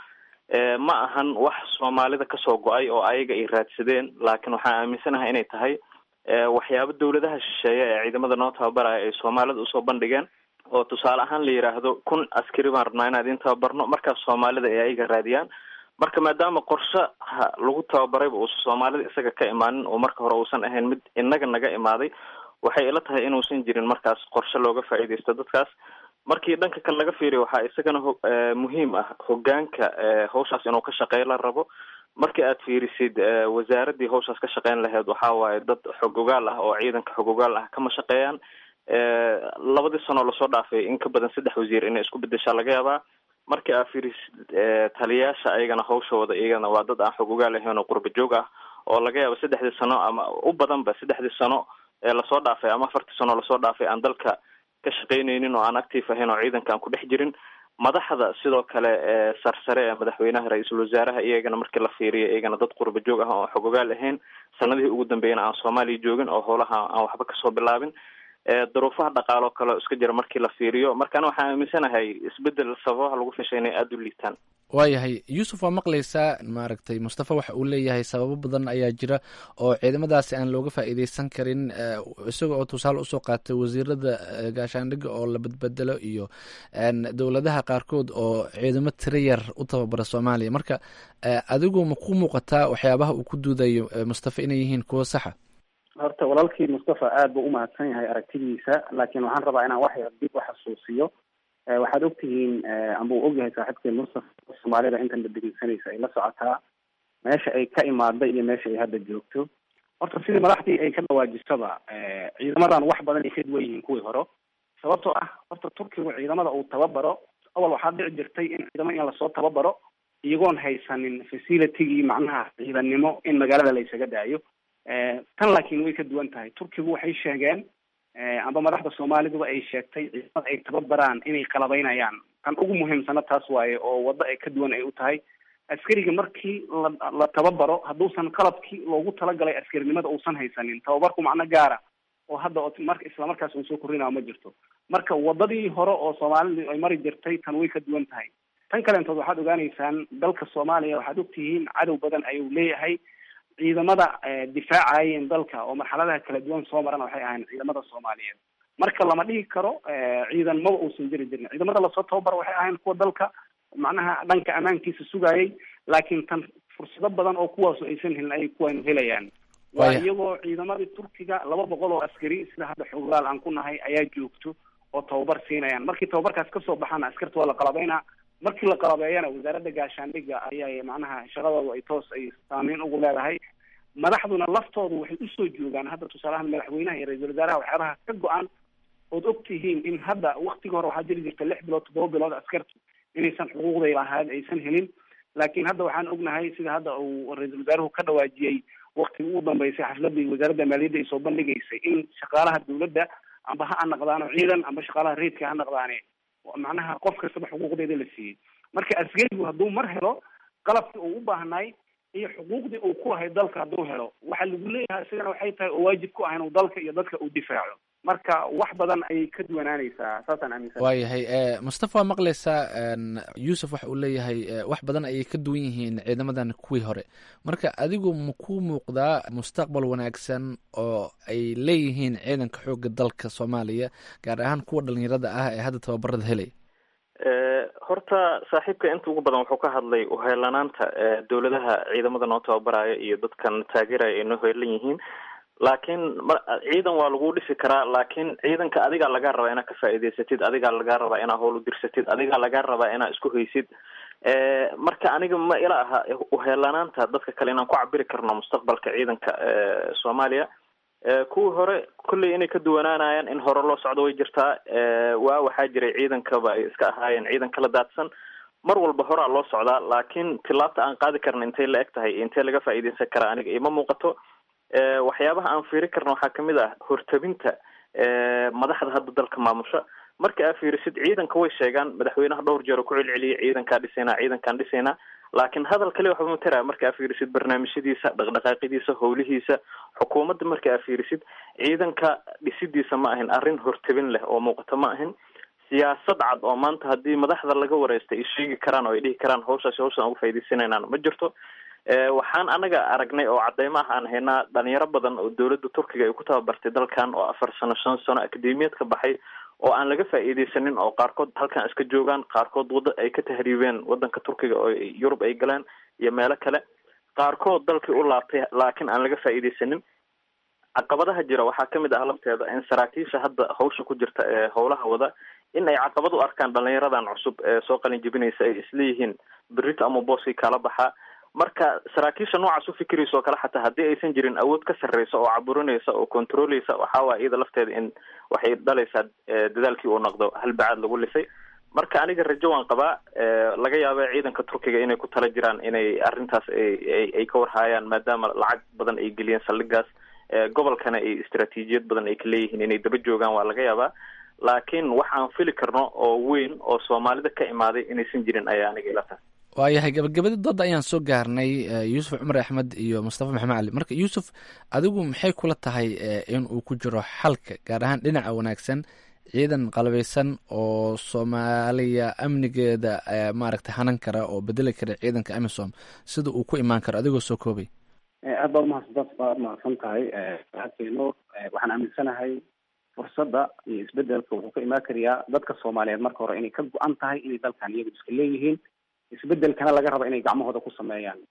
ma ahan wax soomaalida kasoo go-ay oo ayaga ay raadsadeen laakiin waxaan aaminsanahay inay tahay waxyaabo dawladaha shisheeye ee ciidamada noo tababaraya ay soomaalida usoo bandhigeen oo tusaale ahaan la yidhaahdo kun askari baan rabnaa inaan idin tababarno markaas soomaalida ay ayaga raadiyaan marka maadaama qorshaha lagu tababarayba uusan soomaalida isaga ka imaanin oo marka hore uusan ahayn mid inaga naga imaaday waxay ila tahay inuusan jirin markaas qorshe looga faa'iidaysto dadkaas markii dhanka kale laga fiiriyo waxaa isagana muhiim ah hogaanka hawshaas inuu ka shaqeeyo la rabo markii aad fiirisid wasaaradii hawshaas ka shaqeyn lahayd waxaa waaye dad xog ogaal ah oo ciidanka xog ogaal ah kama shaqeeyaan labadii sanoo lasoo dhaafay in ka badan saddex wasiir inay isku bedeshaa laga yaabaa markii aad fiirisid taliyayaasha ayagana hawshooda iyagana waa dad aan xog ogaal ahayn oo qurba joog ah oo laga yaabo saddexdii sano ama u badanba saddexdii sano ee lasoo dhaafay ama afartii sano lasoo dhaafay aan dalka ka shaqeyneynin oo aan active ahayn oo ciidanka aan ku dhex jirin madaxda sidoo kale sarsare ee madaxweynaha ra-iisul wasaaraha iyagana markii la fiiriyo iyagana dad qurba joog ah oo xog ogaal ahayn sanadihii ugu dambeeyana aan soomaaliya joogin oo howlaha aan waxba kasoo bilaabin duruufaha dhaqaalo kale iska jira markii la fiiriyo markaana waxaan aaminsanahay isbedel sababaha lagu fishay inay aada u liitaan waayahay yuusuf waa maqlaysaa maaragtay mustafa waxa uu leeyahay sababo badan ayaa jira oo ciidamadaasi aan looga faa'iideysan karin isaga oo tusaale usoo qaatay wasiirada gaashaandhigga oo la badbedelo iyo dowladaha qaarkood oo ciidamo tiro yar u tababara soomaaliya marka adigu ma ku muuqataa waxyaabaha uu ku duudayo mustafa inay yihiin kuwo saxa horta walaalkii mustafa aad buu umahadsan yahay aragtidiisa laakiin waxaan rabaa inaan wax yar dib u xasuusiyo waxaad ogtihiin amba uu ogyahay saaxiibkeen mustafa soomaalida intan badegeysanaysa ay la socotaa meesha ay ka imaada iyo meesha ay hadda joogto horta sidii madaxdii ay ka dhawaajisaba ciidamadan wax badan ay ka duwan yihiin kuwii hore sababtoo ah horta turkigu ciidamada uu tababaro awal waxaa dhici jirtay in ciidamo in lasoo tababaro iyagoon haysanin facilitigii macnaha ciidannimo in magaalada la isaga daayo tan laakiin way ka duwan tahay turkigu waxay sheegeen amba madaxda soomaaliduba ay sheegtay ciidamada ay tababaraan inay qalabaynayaan tan ugu muhiimsana taas waaye oo waddo ay ka duwan ay u tahay askariga markii la la tababaro hadduusan qalabkii loogu talagalay askarinimada uusan haysanin tababarku macno gaara oo hadda marka islamarkaas uu soo korinayo ma jirto marka wadadii hore oo soomaalidu ay mari jirtay tan way ka duwan tahay tan kaleentood waxaad ogaaneysaan dalka soomaaliya waxaad ogtihiin cadow badan ayuu leeyahay ciidamada difaacayeen dalka oo marxaladaha kala duwan soo marana waxay ahayn ciidamada soomaaliyeed marka lama dhihi karo ciidan maba uusan jiri jirin ciidamada lasoo tababaro waxay ahayn kuwa dalka macnaha dhanka ammaankiisa sugayay laakiin tan fursado badan oo kuwaasu aysan helin ayay kuwanu helayaan waa iyagoo ciidamadii turkiga laba boqol oo askari sida hadda xoglaal aan ku nahay ayaa joogto oo tababar siinayaan markii tababarkaas kasoo baxana askarta waa la qalabeynaa markii la qalabeeyana wasaaradda gaashaandhigga ayaa macnaha shaqadooda ay toos ay saameyn ugu leedahay madaxduna laftoodu waxay usoo joogaan hadda tusaalahaan madaxweynaha iyo ra-iisul wasaaraha waxyaabaha ka go-an ood og tihiin in hadda waktiga hore waxaa jiri jirta lix bilood toddoba bilood askartu inaysan xuquuqday lahayd aysan helin laakiin hadda waxaan ognahay sida hadda uu ra-iisul wasaaruhu ka dhawaajiyey waktigii ugu dambeysay xafladii wasaaradda maaliyadda ay soo bandhigaysay in shaqaalaha dawladda amba ha anaqdaano ciidan amba shaqaalaha reedka ha naqdaane macnaha qof kastaba xuquuqdeeda la siiyey marka askarigu hadduu mar helo qalabkii uu u baahnaay iyo xuquuqdii uu ku lahay dalka hadduu helo waxa lagu leeyahay isigana waxay tahay oo waajib ku ah inuu dalka iyo dadka uu difaaco marka wax badan ayay ka duwanaanaysaa saasaan aaminsan waayahay mustafa waa maqlaysaa yuusuf waxa uu leeyahay wax badan ayay ka duwan yihiin ciidamadan kuwii hore marka adigu ma ku muuqdaa mustaqbal wanaagsan oo ay leeyihiin ciidanka xooga dalka soomaaliya gaar ahaan kuwa dhalinyarada ah ee hadda tababarada helaya horta saaxiibka inta ugu badan wuxuu ka hadlay uheelanaanta dowladaha ciidamada noo tababaraya iyo dadkan taageeraya ay noo heelan yihiin laakiin ciidan waa lagu dhisi karaa laakiin ciidanka adigaa lagaa rabaa inaad ka faa'iidaysatid adigaa lagaa rabaa inaad howl u dirsatid adigaa lagaa rabaa inaad isku haysid marka aniga ma ila aha uheelanaanta dadka kale inaan ku cabiri karno mustaqbalka ciidanka soomaaliya kuwii hore kolley inay ka duwanaanayaan in hore loo socdo way jirtaa waa waxaa jiray ciidankaba ay iska ahaayeen ciidan kala daadsan mar walba horaa loo socdaa laakiin tilaabta aan qaadi karna intay la eg tahay intee laga faa'iidaysan karaa aniga ima muuqato waxyaabaha aan fiiri karna waxaa kamid ah hortabinta madaxda hadda dalka maamusha marka aa fiirisid ciidanka way sheegaan madaxweynaha dhowr jeer oo ku celceliyay ciidankaa dhisaynaa ciidankaan dhisaynaa laakiin hadal kale waxba matara marka aa fiirisid barnaamijyadiisa dhaqdhaqaaqidiisa howlihiisa xukuumadda marka aa fiirisid ciidanka dhisidiisa ma ahin arrin hortabin leh oo muuqato ma ahin siyaasad cad oo maanta haddii madaxda laga wareystay ay sheegi karaan oo ay dhihi karaan hawshaasi hawshaan uga faa'idaysanaynaan ma jirto waxaan anaga aragnay oo cadeymo ah aan haynaa dhalinyaro badan oo dowladda turkiga ay ku tababartay dalkan oo afar sano shan sano akademiyad ka baxay oo aan laga faa'iidaysanin oo qaarkood halkan iska joogaan qaarkood wada ay ka tahriibeen wadanka turkiga oo yurub ay galeen iyo meelo kale qaarkood dalkii u laabtay laakiin aan laga faa'iidaysanin caqabadaha jira waxaa kamid ah lafteeda in saraakiisha hadda hawsha ku jirta ee howlaha wada in ay caqabad u arkaan dhalinyaradan cusub ee soo qalin jebinaysa ay isleeyihiin berito ama booskii kala baxaa marka saraakiisha noocaas u fikiraysa oo kale xataa haddii aysan jirin awood ka sarreysa oo caburinaysa oo controleysa waxaa waaya iyada lafteeda in waxay dhalaysaa dadaalkii uu noqdo halbacaad lagu lisay marka aniga rajo waan qabaa laga yaaba ciidanka turkiga inay ku tala jiraan inay arrintaas ay ay ka warhaayaan maadaama lacag badan ay geliyeen saldhigaas gobolkana ay istaraatiijiyad badan ay ka leeyihiin inay daba joogaan waa laga yaabaa laakiin wax aan fili karno oo weyn oo soomaalida ka imaaday inaysan jirin ayaa aniga ila tahay waayahay gabagabadii dooda ayaan soo gaarnay yuusuf cumar axmed iyo mustafa maxamed cali marka yuusuf adigu maxay kula tahay in uu ku jiro xalka gaar ahaan dhinaca wanaagsan ciidan qalbaysan oo soomaaliya amnigeeda maaragtay hanan kara oo bedeli kara ciidanka amisom sida uu ku imaan karo adigoo soo koobay aad baa umahadsan baad mahadsan tahay hakeeno waxaan aaminsanahay fursadda iyo isbedelka wuxuu ka imaan karayaa dadka soomaaliyeed marka hore inay ka go-an tahay inay dalkan iyagu iska leeyihiin isbedelkana laga rabo inay gacmahooda ku sameeyaan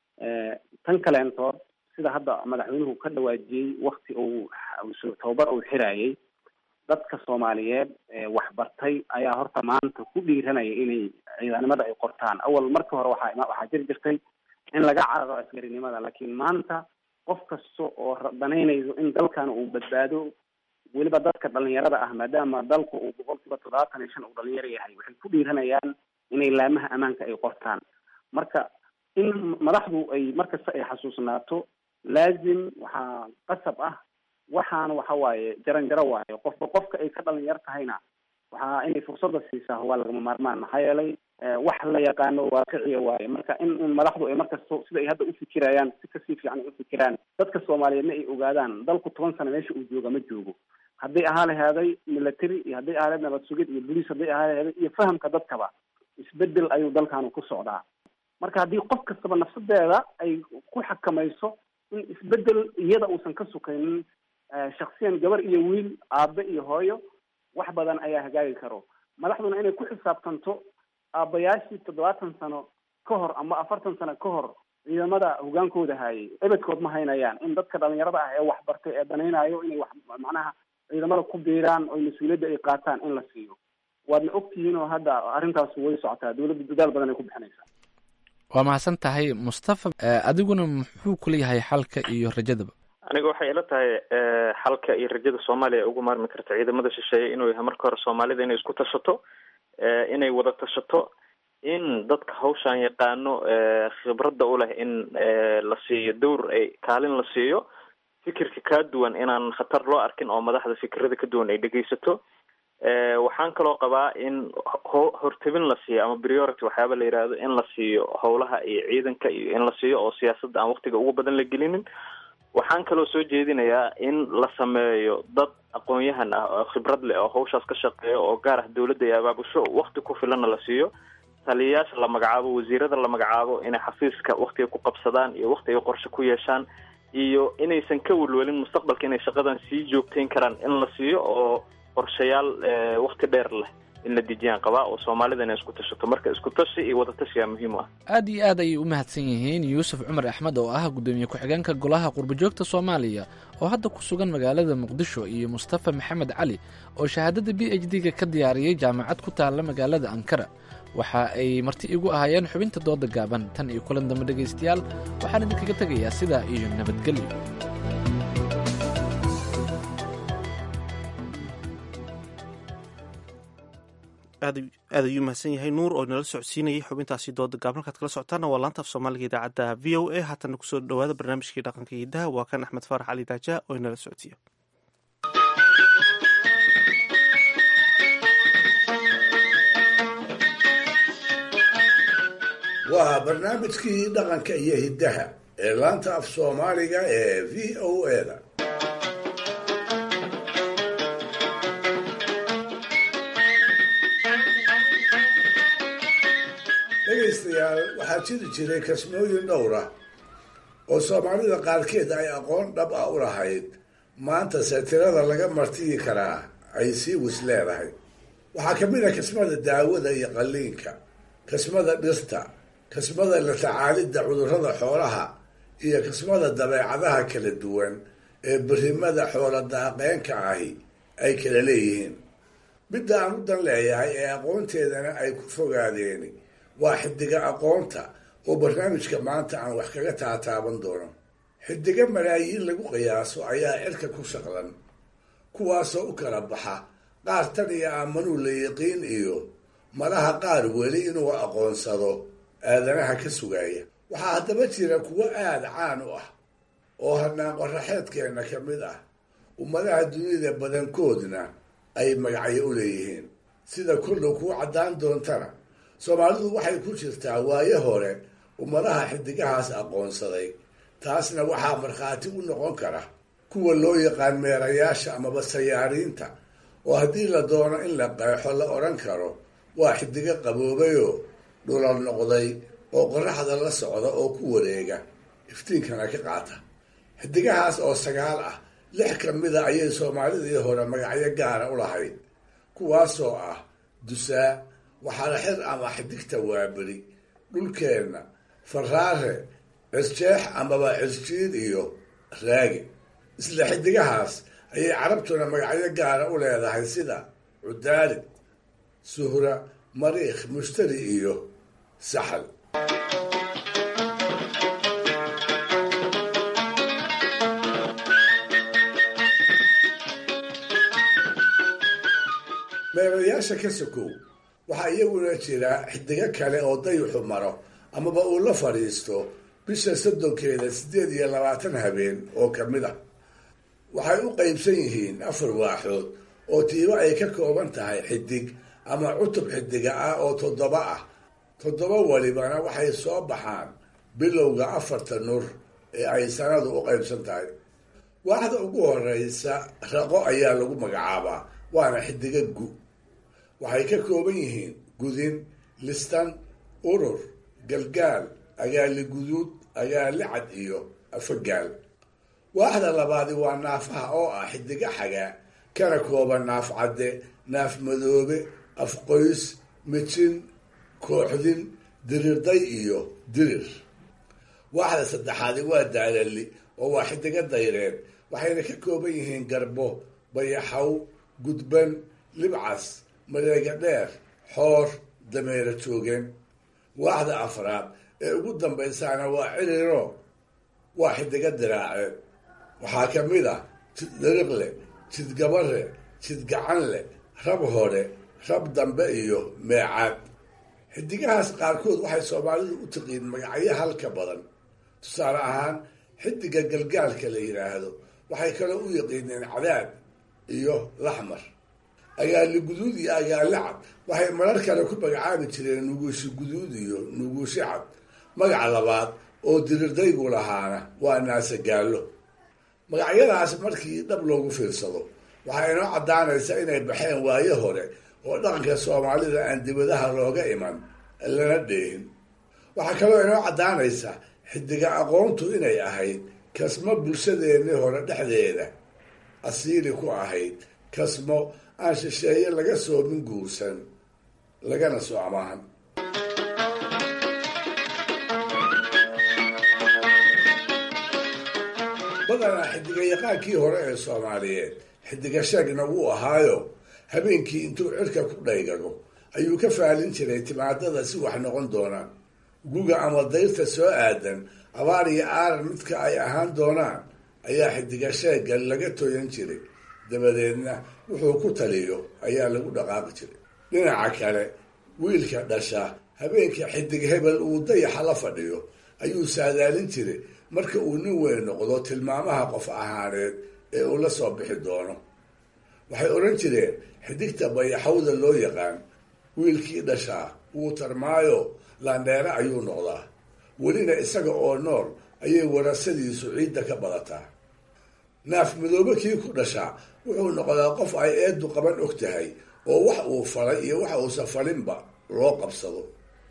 tan kaleentood sida hadda madaxweynuhu ka dhawaajiyey wakti uu tababar uu xirayay dadka soomaaliyeed waxbartay ayaa horta maanta ku dhiiranaya inay ciidanimada ay qortaan awal marka hore waxaa waxaa jiri jirtay in laga cararo askarinimada laakiin maanta qof kasta oo danaynayso in dalkan uu badbaado weliba dadka dhalinyarada ah maadaama dalku uu boqolkiiba toddobaatan iyo shan uu dhalinyaro yahay waxay ku dhiiranayaan inay laamaha ammaanka ay qortaan marka in madaxdu ay markasta ay xasuusnaato laazim waxaa qasab ah waxaana waxa waaye jaran jaro waayo qofba qofka ay ka dhalinyar tahayna waxaa inay fursada siisaa waa lagama maarmaan maxaa yeelay wax la yaqaano waaqiciya waaye marka in in madaxdu ay markasta sida ay hadda ufikirayaan si kasii fiican ay ufikiraan dadka soomaaliyeedna ay ogaadaan dalku toban sano meesha uu jooga ma joogo hadday ahaa laheeday military iyo hadday ahaa laheed nabad sugid iyo bolice hadday ahaa laheeday iyo fahamka dadkaba isbedel ayuu dalkaanu ku socdaa marka haddii qof kastaba nafsadeeda ay ku xakamayso in isbedel iyada uusan ka sukaynin shaksiyan gabar iyo wiil aabe iyo hooyo wax badan ayaa hagaagi karo madaxduna inay ku xisaabtanto aabayaashii toddobaatan sano ka hor ama afartan sano ka hor ciidamada hogaankooda haayay ebedkood ma haynayaan in dadka dhalinyarada ah ee waxbartay ee danaynayo inay wax macnaha ciidamada ku biiraan oo mas-uuliyadda ay qaataan in la siiyo waadna ogtihiin oo hadda arrintaas way socotaa dowladda dadaal badan ay ku bixinaysaa waa mahadsan tahay mustafa adiguna muxuu kula yahay xalka iyo rajadaba aniga waxay ila tahay xalka iyo rajada soomaaliya ugu maarmi karta ciidamada shisheeye inuu yahay marka hore soomaalida inay isku tashato inay wada tashato in dadka hawshaan yaqaano khibradda u leh in la siiyo dowr ay kaalin la siiyo fikirka kaa duwan inaan khatar loo arkin oo madaxda fikirada ka duwan ay dhegeysato waxaan kaloo qabaa in ho- hortebin la siiyo ama priority waxyaaba la yidhaahdo in la siiyo howlaha iyo ciidanka iyo in la siiyo oo siyaasadda aan waktiga ugu badan la gelinin waxaan kaloo soo jeedinayaa in la sameeyo dad aqoon-yahan ah oo khibrad leh oo hawshaas ka shaqeeya oo gaar ah dawladda iyo abaabusho wakti ku filanna la siiyo taliyayaasha la magacaabo wasiirada la magacaabo inay xafiiska waktiga ku qabsadaan iyo waktiga qorshe ku yeeshaan iyo inaysan ka welwelin mustaqbalka inay shaqadan sii joogtayn karaan in la siiyo oo qorshayaal wakti dheer leh in la dejiyaan qabaa oo soomaalida inay isku tashato marka isku tashi iyo wadatashiyaa muhiim u ah aad iyo aad ayay u mahadsan yihiin yuusuf cumar axmed oo ah guddoomiye ku-xigeenka golaha qurbajoogta soomaaliya oo hadda ku sugan magaalada muqdisho iyo mustafa maxamed cali oo shahaadada b h d-ga ka diyaariyey jaamacad ku taalla magaalada ankara waxa ay marti igu ahaayeen xubinta dooda gaaban tan iyo kulan dambe dhegaystayaal waxaan idinkaga tegayaa sidaa iyo nabadgelyo aad aad ayuu mahadsan yahay nuur oo inala socodsiinayay xubintaasi dooda gaab halkaad kala socotaana waa laanta af soomaaliga idaacadda v o a haatana kusoo dhawaada barnaamijkii dhaqanka hidaha waa kan axmed faarax cali daaja oo inala socodsiiya waa barnaamijkii dhaqanka iyo hiddaha ee laanta af soomaaliga ee v o a-da dhegaystayaal waxaa jiri jiray kasmooyin dhowr ah oo soomaalida qaarkeed ay aqoon dhab ah u lahayd maantase tirada laga martiyi karaa ay sii wis leedahay waxaa ka mid a kasmada daawada iyo qalliinka kasmada dhirta kasmada la tacaalidda cudurrada xoolaha iyo kasmada dabeecadaha kala duwan ee berrimada xoola daaqeenka ahi ay kala leeyihiin midda aan u dan leeyahay ee aqoonteedana ay ku fogaadeen waa xidiga aqoonta oo barnaamijka maanta aan wax kaga taataaban doono xidigo malaayiin lagu qiyaaso ayaa cirka ku shaqlan kuwaasoo u kala baxa qaar tan iyo aamanuu la yiqiin iyo malaha qaar weli inuu aqoonsado aadanaha ka sugaaya waxaa haddaba jira kuwo aada caan u ah oo hanaan qoraxeedkeenna ka mid ah ummadaha dunida badankoodna ay magacyo u leeyihiin sida kollow kuu caddaan doontana soomaalidu waxay ku jirtaa waayo hore ummadaha xidigahaas aqoonsaday taasna waxaa markhaati u noqon kara kuwa loo yaqaan meerayaasha amaba sayaariinta oo haddii la doono in la qeexo la odhan karo waa xidigo qaboobayoo dhulal noqday oo qoraxda la socda oo ku wareega iftiinkana ka qaata xidigahaas oo sagaal ah lix ka mida ayay soomaalidii hore magacyo gaara u lahayd kuwaasoo ah dusaa waxaala xir ama xidigta waaberi dhulkeenna faraare cisjeex amaba cisjiid iyo raagi isla xidigahaas ayay carabtuna magacyo gaara u leedahay sida cudaalid suhra mariikh mushtari iyo saxal meerayaasha ka sokow waxaa iyaguna jira xidigo kale oo dayuxu maro amaba uu la fadhiisto bisha soddonkeeda siddeed iyo labaatan habeen oo ka mid ah waxay u qaybsan yihiin afar waaxood oo tiibo ay ka kooban tahay xidig ama cutub xidiga ah oo toddoba ah toddoba walibana waxay soo baxaan bilowga afarta nur ee ay sanadu u qaybsan tahay waaxda ugu horeysa raqo ayaa lagu magacaabaa waana xidiga gu waxay ka kooban yihiin gudin listan urur galgaal agaali guduud agaali cad iyo afagaal waaxda labaadi waa naafaha oo ah xidiga xagaa kana kooban naaf cadde naaf madoobe afqoys mijin kooxdin dirirday iyo dirir waaxda saddexaadi waa daalali oo waa xidiga dayreed waxayna ka kooban yihiin garbo bayaxaw gudban libcas mareega dheer xoor dameero joogeen waaxda afraad ee ugu dambaysaana waa ciriro waa xidiga diraaceed waxaa ka mid ah jid dariqle jid gabare jid gacanle rab hore rab dambe iyo meecaad xidigahaas qaarkood waxay soomaalidu u tiqiin magacyo halka badan tusaale ahaan xidiga galgaalka la yidhaahdo waxay kaloo u yaqiineen cadaad iyo laxmar agaali guduud iyo agaali cad waxay marar kale ku magacaabi jireen nuguushi guduud iyo nuguushi cad magaca labaad oo dirirdaygu lahaana waa naasagaallo magacyadaas markii dhab loogu fiirsado waxaa inoo caddaanaysa inay baxeen waayo hore oo dhaqanka soomaalida aan dibadaha looga iman lana dheehin waxaa kaloo inoo caddaanaysa xidiga aqoontu inay ahayd kasmo bulshadeennii hore dhexdeeda asiili ku ahayd kasmo aan shisheeye laga soomin guursan lagana soo amaahan badanaa xidiga yaqaankii hore ee soomaaliyeed xidiga sheegna wuu ahaayo habeenkii intuu cirka ku dhaygago ayuu ka faalin jiray timaadada si wax noqon doonaan guga ama dayrta soo aadan abaar iyo aaran midka ay ahaan doonaan ayaa xidiga sheega laga toyan jiray dabadeedna wuxuu ku taliyo ayaa lagu dhaqaaqi jiray dhinaca kale wiilka dhasha habeenka xidig hebel uu dayaxa la fadhiyo ayuu saadaalin jiray marka uu nin weyn noqdo tilmaamaha qof ahaaneed ee uu la soo bixi doono waxay odhan jireen xidigta bayaxawda loo yaqaan wiilkii dhashaa wuu tarmaayo laandheere ayuu noqdaa welina isaga oo nool ayay warasadiisu ciidda ka badataa naaf midoobe kii ku dhashaa wuxuu noqdaa qof ay eedu qaban og tahay oo wax uu falay iyo wax uusa falinba loo qabsado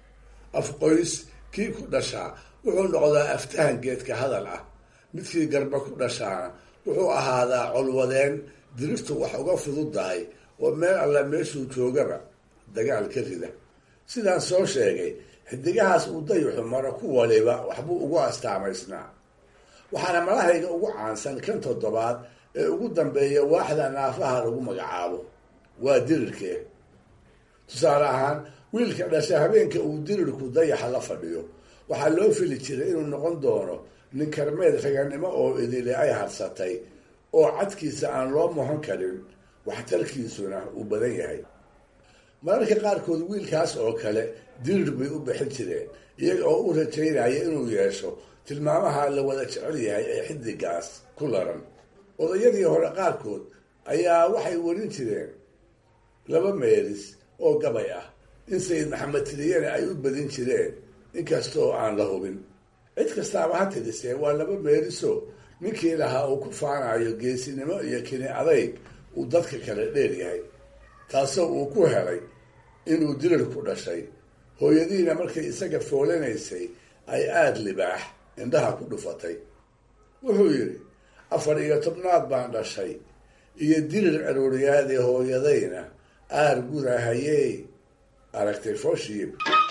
afqoys kii ku dhashaa wuxuu noqdaa aftahan geedka hadal ah midkii garba ku dhashaana wuxuu ahaadaa colwadeen dirirtu wax uga fududdahay oo meel alla meeshuu joogaba dagaal ka rida sidaan soo sheegay xidigahaas uu dayuxu maro ku waliba waxbuu ugu astaamaysnaa waxaana malahayga ugu caansan kan toddobaad ee ugu dambeeya waaxda naafaha lagu magacaabo waa dirirkee tusaale ahaan wiilka dhasha habeenka uu dirirku dayaxa la fadhiyo waxaa loo fili jiray inuu noqon doono nin karmeed raganimo oo idile ay harsatay oo cadkiisa aan loo mohon karin waxtarkiisuna uu badan yahay mararka qaarkood wiilkaas oo kale dirir bay u bixin jireen iyaga oo u rajaynaya inuu yeesho tilmaamaha la wada jecel yahay ee xidigaas ku laran odayadii hore qaarkood ayaa waxay warin jireen laba meelis oo gabay ah in sayid maxamed tiliyane ay u badin jireen inkastoo aan la hubin cid kastaaba ha tirisee waa laba meeliso ninkii lahaa uu ku faanayo geesinimo iyo kini adayg uu dadka kale dheer yahay taasoo uu ku helay inuu dirir ku dhashay hooyadiina markay isaga foolanaysay ay aada libaax indhaha ku dhufatay wuxuu yidhi afar iyo tobnaad baan dhashay iyo dirir caruuriyaadii hooyadayna aar gudahayey aragtay fooshiib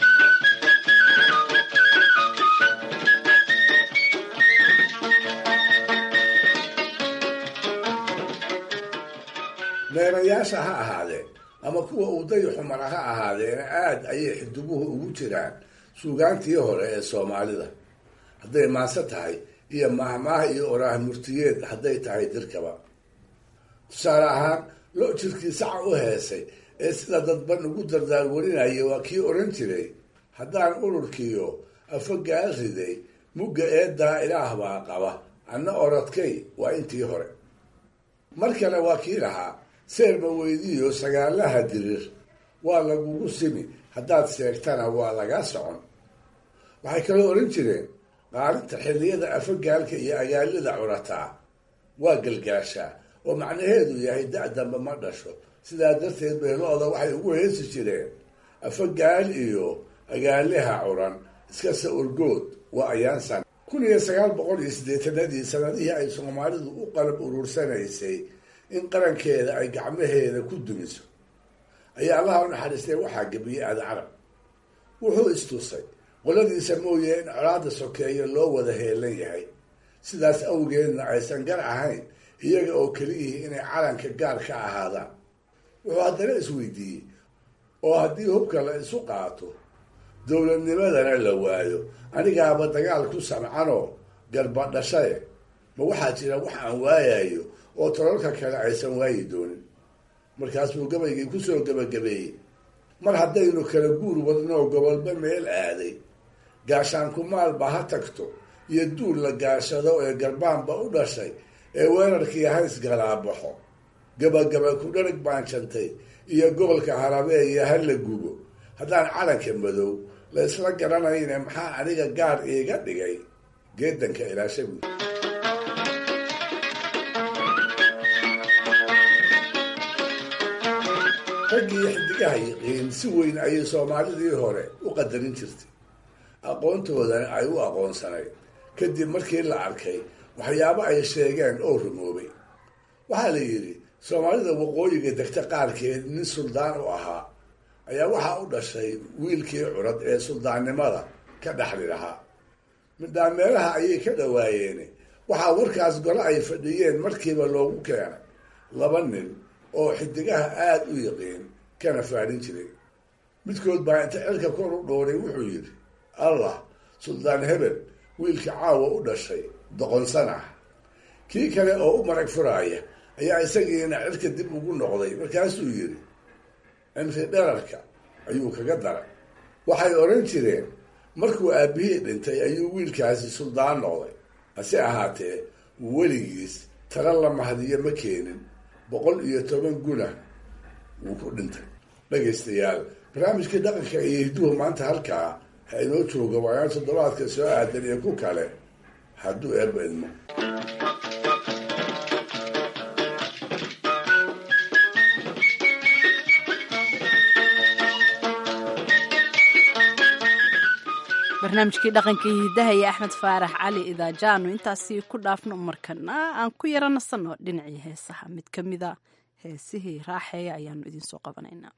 meerayaasha ha ahaadeen ama kuwa uu dayuxu mara ha ahaadeena aada ayay xidiguhu ugu jiraan suugaantii hore ee soomaalida hadday maanse tahay iyo maahmaah iyo oraah murtiyeed hadday tahay dirkaba tusaale ahaan lo jirkii saca u heesay ee sida dadban ugu dardaar warinaya waa kii odhan jiray haddaan ururkiiyo afogaal riday mugga eedaa ilaah baa qaba anna orodkay waa intii hore mar kale waa kii lahaa seerma weydiiyo sagaalaha dirir waa lagugu simi haddaad seegtana waa lagaa socon waxay kaloo odhan jireen qaalinta xilliyada afagaalka iyo agaalida curataa waa galgaashaa oo macnaheedu yahay da-damba ma dhasho sidaa darteed bay lo-da waxay ugu heesi jireen afagaal iyo agaaliha curan iskase urgood waa ayaansan kun iyo sagaal boqol iyo siddeetanadii sanadihii ay soomaalidu u qalab uruursanaysay in qarankeeda ay gacmaheeda ku dumiso ayaa allaha u naxariistay waxaa gebiyey aada carab wuxuu istusay qoladiisa mooye in colaada sokeeya loo wada heelan yahay sidaas awgeedna aysan gar ahayn iyaga oo keliyihii inay calanka gaar ka ahaadaan wuxuu haddana isweydiiyey oo haddii hubka la isu qaato dowladnimadana la waayo anigaaba dagaal ku samcanoo garbadhashaye ma waxaa jira wax aan waayayo oo tololka kale aysan waayi doonin markaasuu gabaygii kusoo gebagabeeyey mar haddaynu kala guur wadnoo gobolba meel aaday gaashaanku maalba ha tagto iyo duul la gaashado ee garbaanba u dhashay ee weerarkii hays galaabaxo gabagaba ku dharag baan jantay iyo gobolka harabeeya ha la gubo haddaan calanka madow la isla garanayne maxaa aniga gaar iiga dhigay geedanka ilaashagu raggii xidigaha yiqiin si weyn ayay soomaalidii hore u qadarin jirtay aqoontoodana ay u aqoonsanayd kadib markii la arkay waxyaabo ay sheegeen oo rumoobay waxaa la yidhi soomaalida waqooyiga degta qaarkeed nin suldaan u ahaa ayaa waxaa u dhashay wiilkii curad ee suldaannimada ka dhexli lahaa midhaameelaha ayay ka dhawaayeen waxaa warkaas gole ay fadhiyeen markiiba loogu keenay laba nin oo xidigaha aada u yiqiin kana faadhin jiray midkood baa inta cirka kor u dhowray wuxuu yidhi allah suldaan hebel wiilka caawa u dhashay doqonsan ah kii kale oo u marag furaaya ayaa isagiina cirka dib ugu noqday markaasuu yidhi cimri dherarka ayuu kaga daray waxay odhan jireen markuu aabbihii dhintay ayuu wiilkaasi suldaan noqday hase ahaatee weligiis tala la mahadiyo ma keenin boqol iyo toban guna wuu ku dhintay dhegaystayaal barnaamijkii dhaqanka iyo hidduhu maanta halkaa ha inoo jooga waayaan toddobaadka soo aadan iyo ku kale hadduu eebba idmo barnaamijkii dhaqanka iyo hiddaha iyo axmed faarax cali idaajaanu intaasi ku dhaafno markana aan ku yara nasanno dhinacii heesaha mid ka mida heesihii raaxeeya ayaanu idinsoo qabanaynaa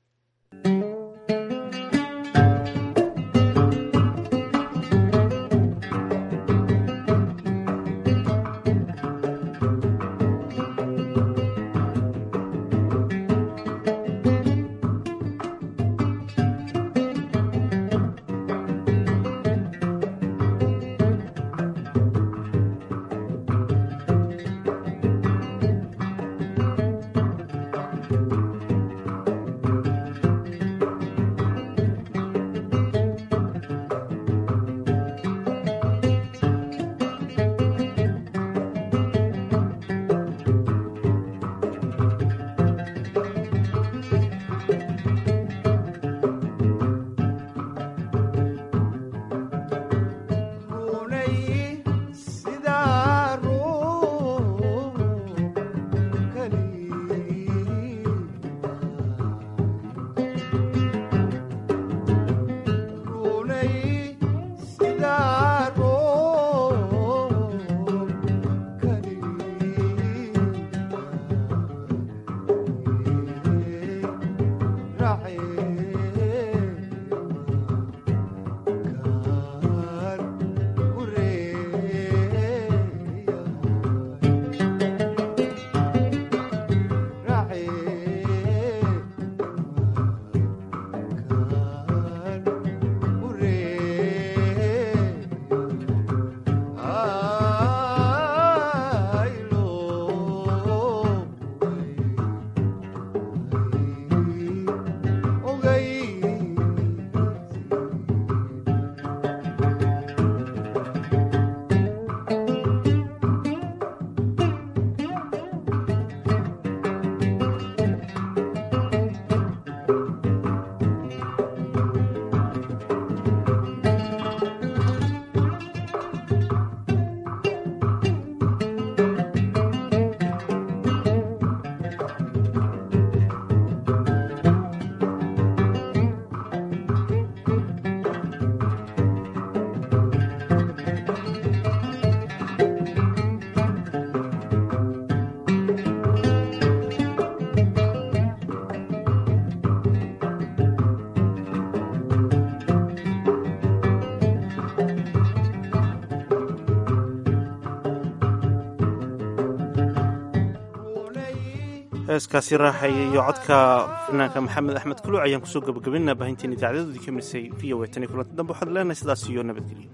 heeskaasi raaxaya iyo codka fanaanka maxamed axmed kuluuc ayaan kusoo gabagabaynaa baahinteen idaacadoodii ka mirisay v o a tan iyo kulanti dambe waxaad leenahay sidaas iyo nabadgelyo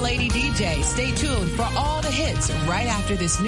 Lady DJ. Stay tuned for all the hits right after this.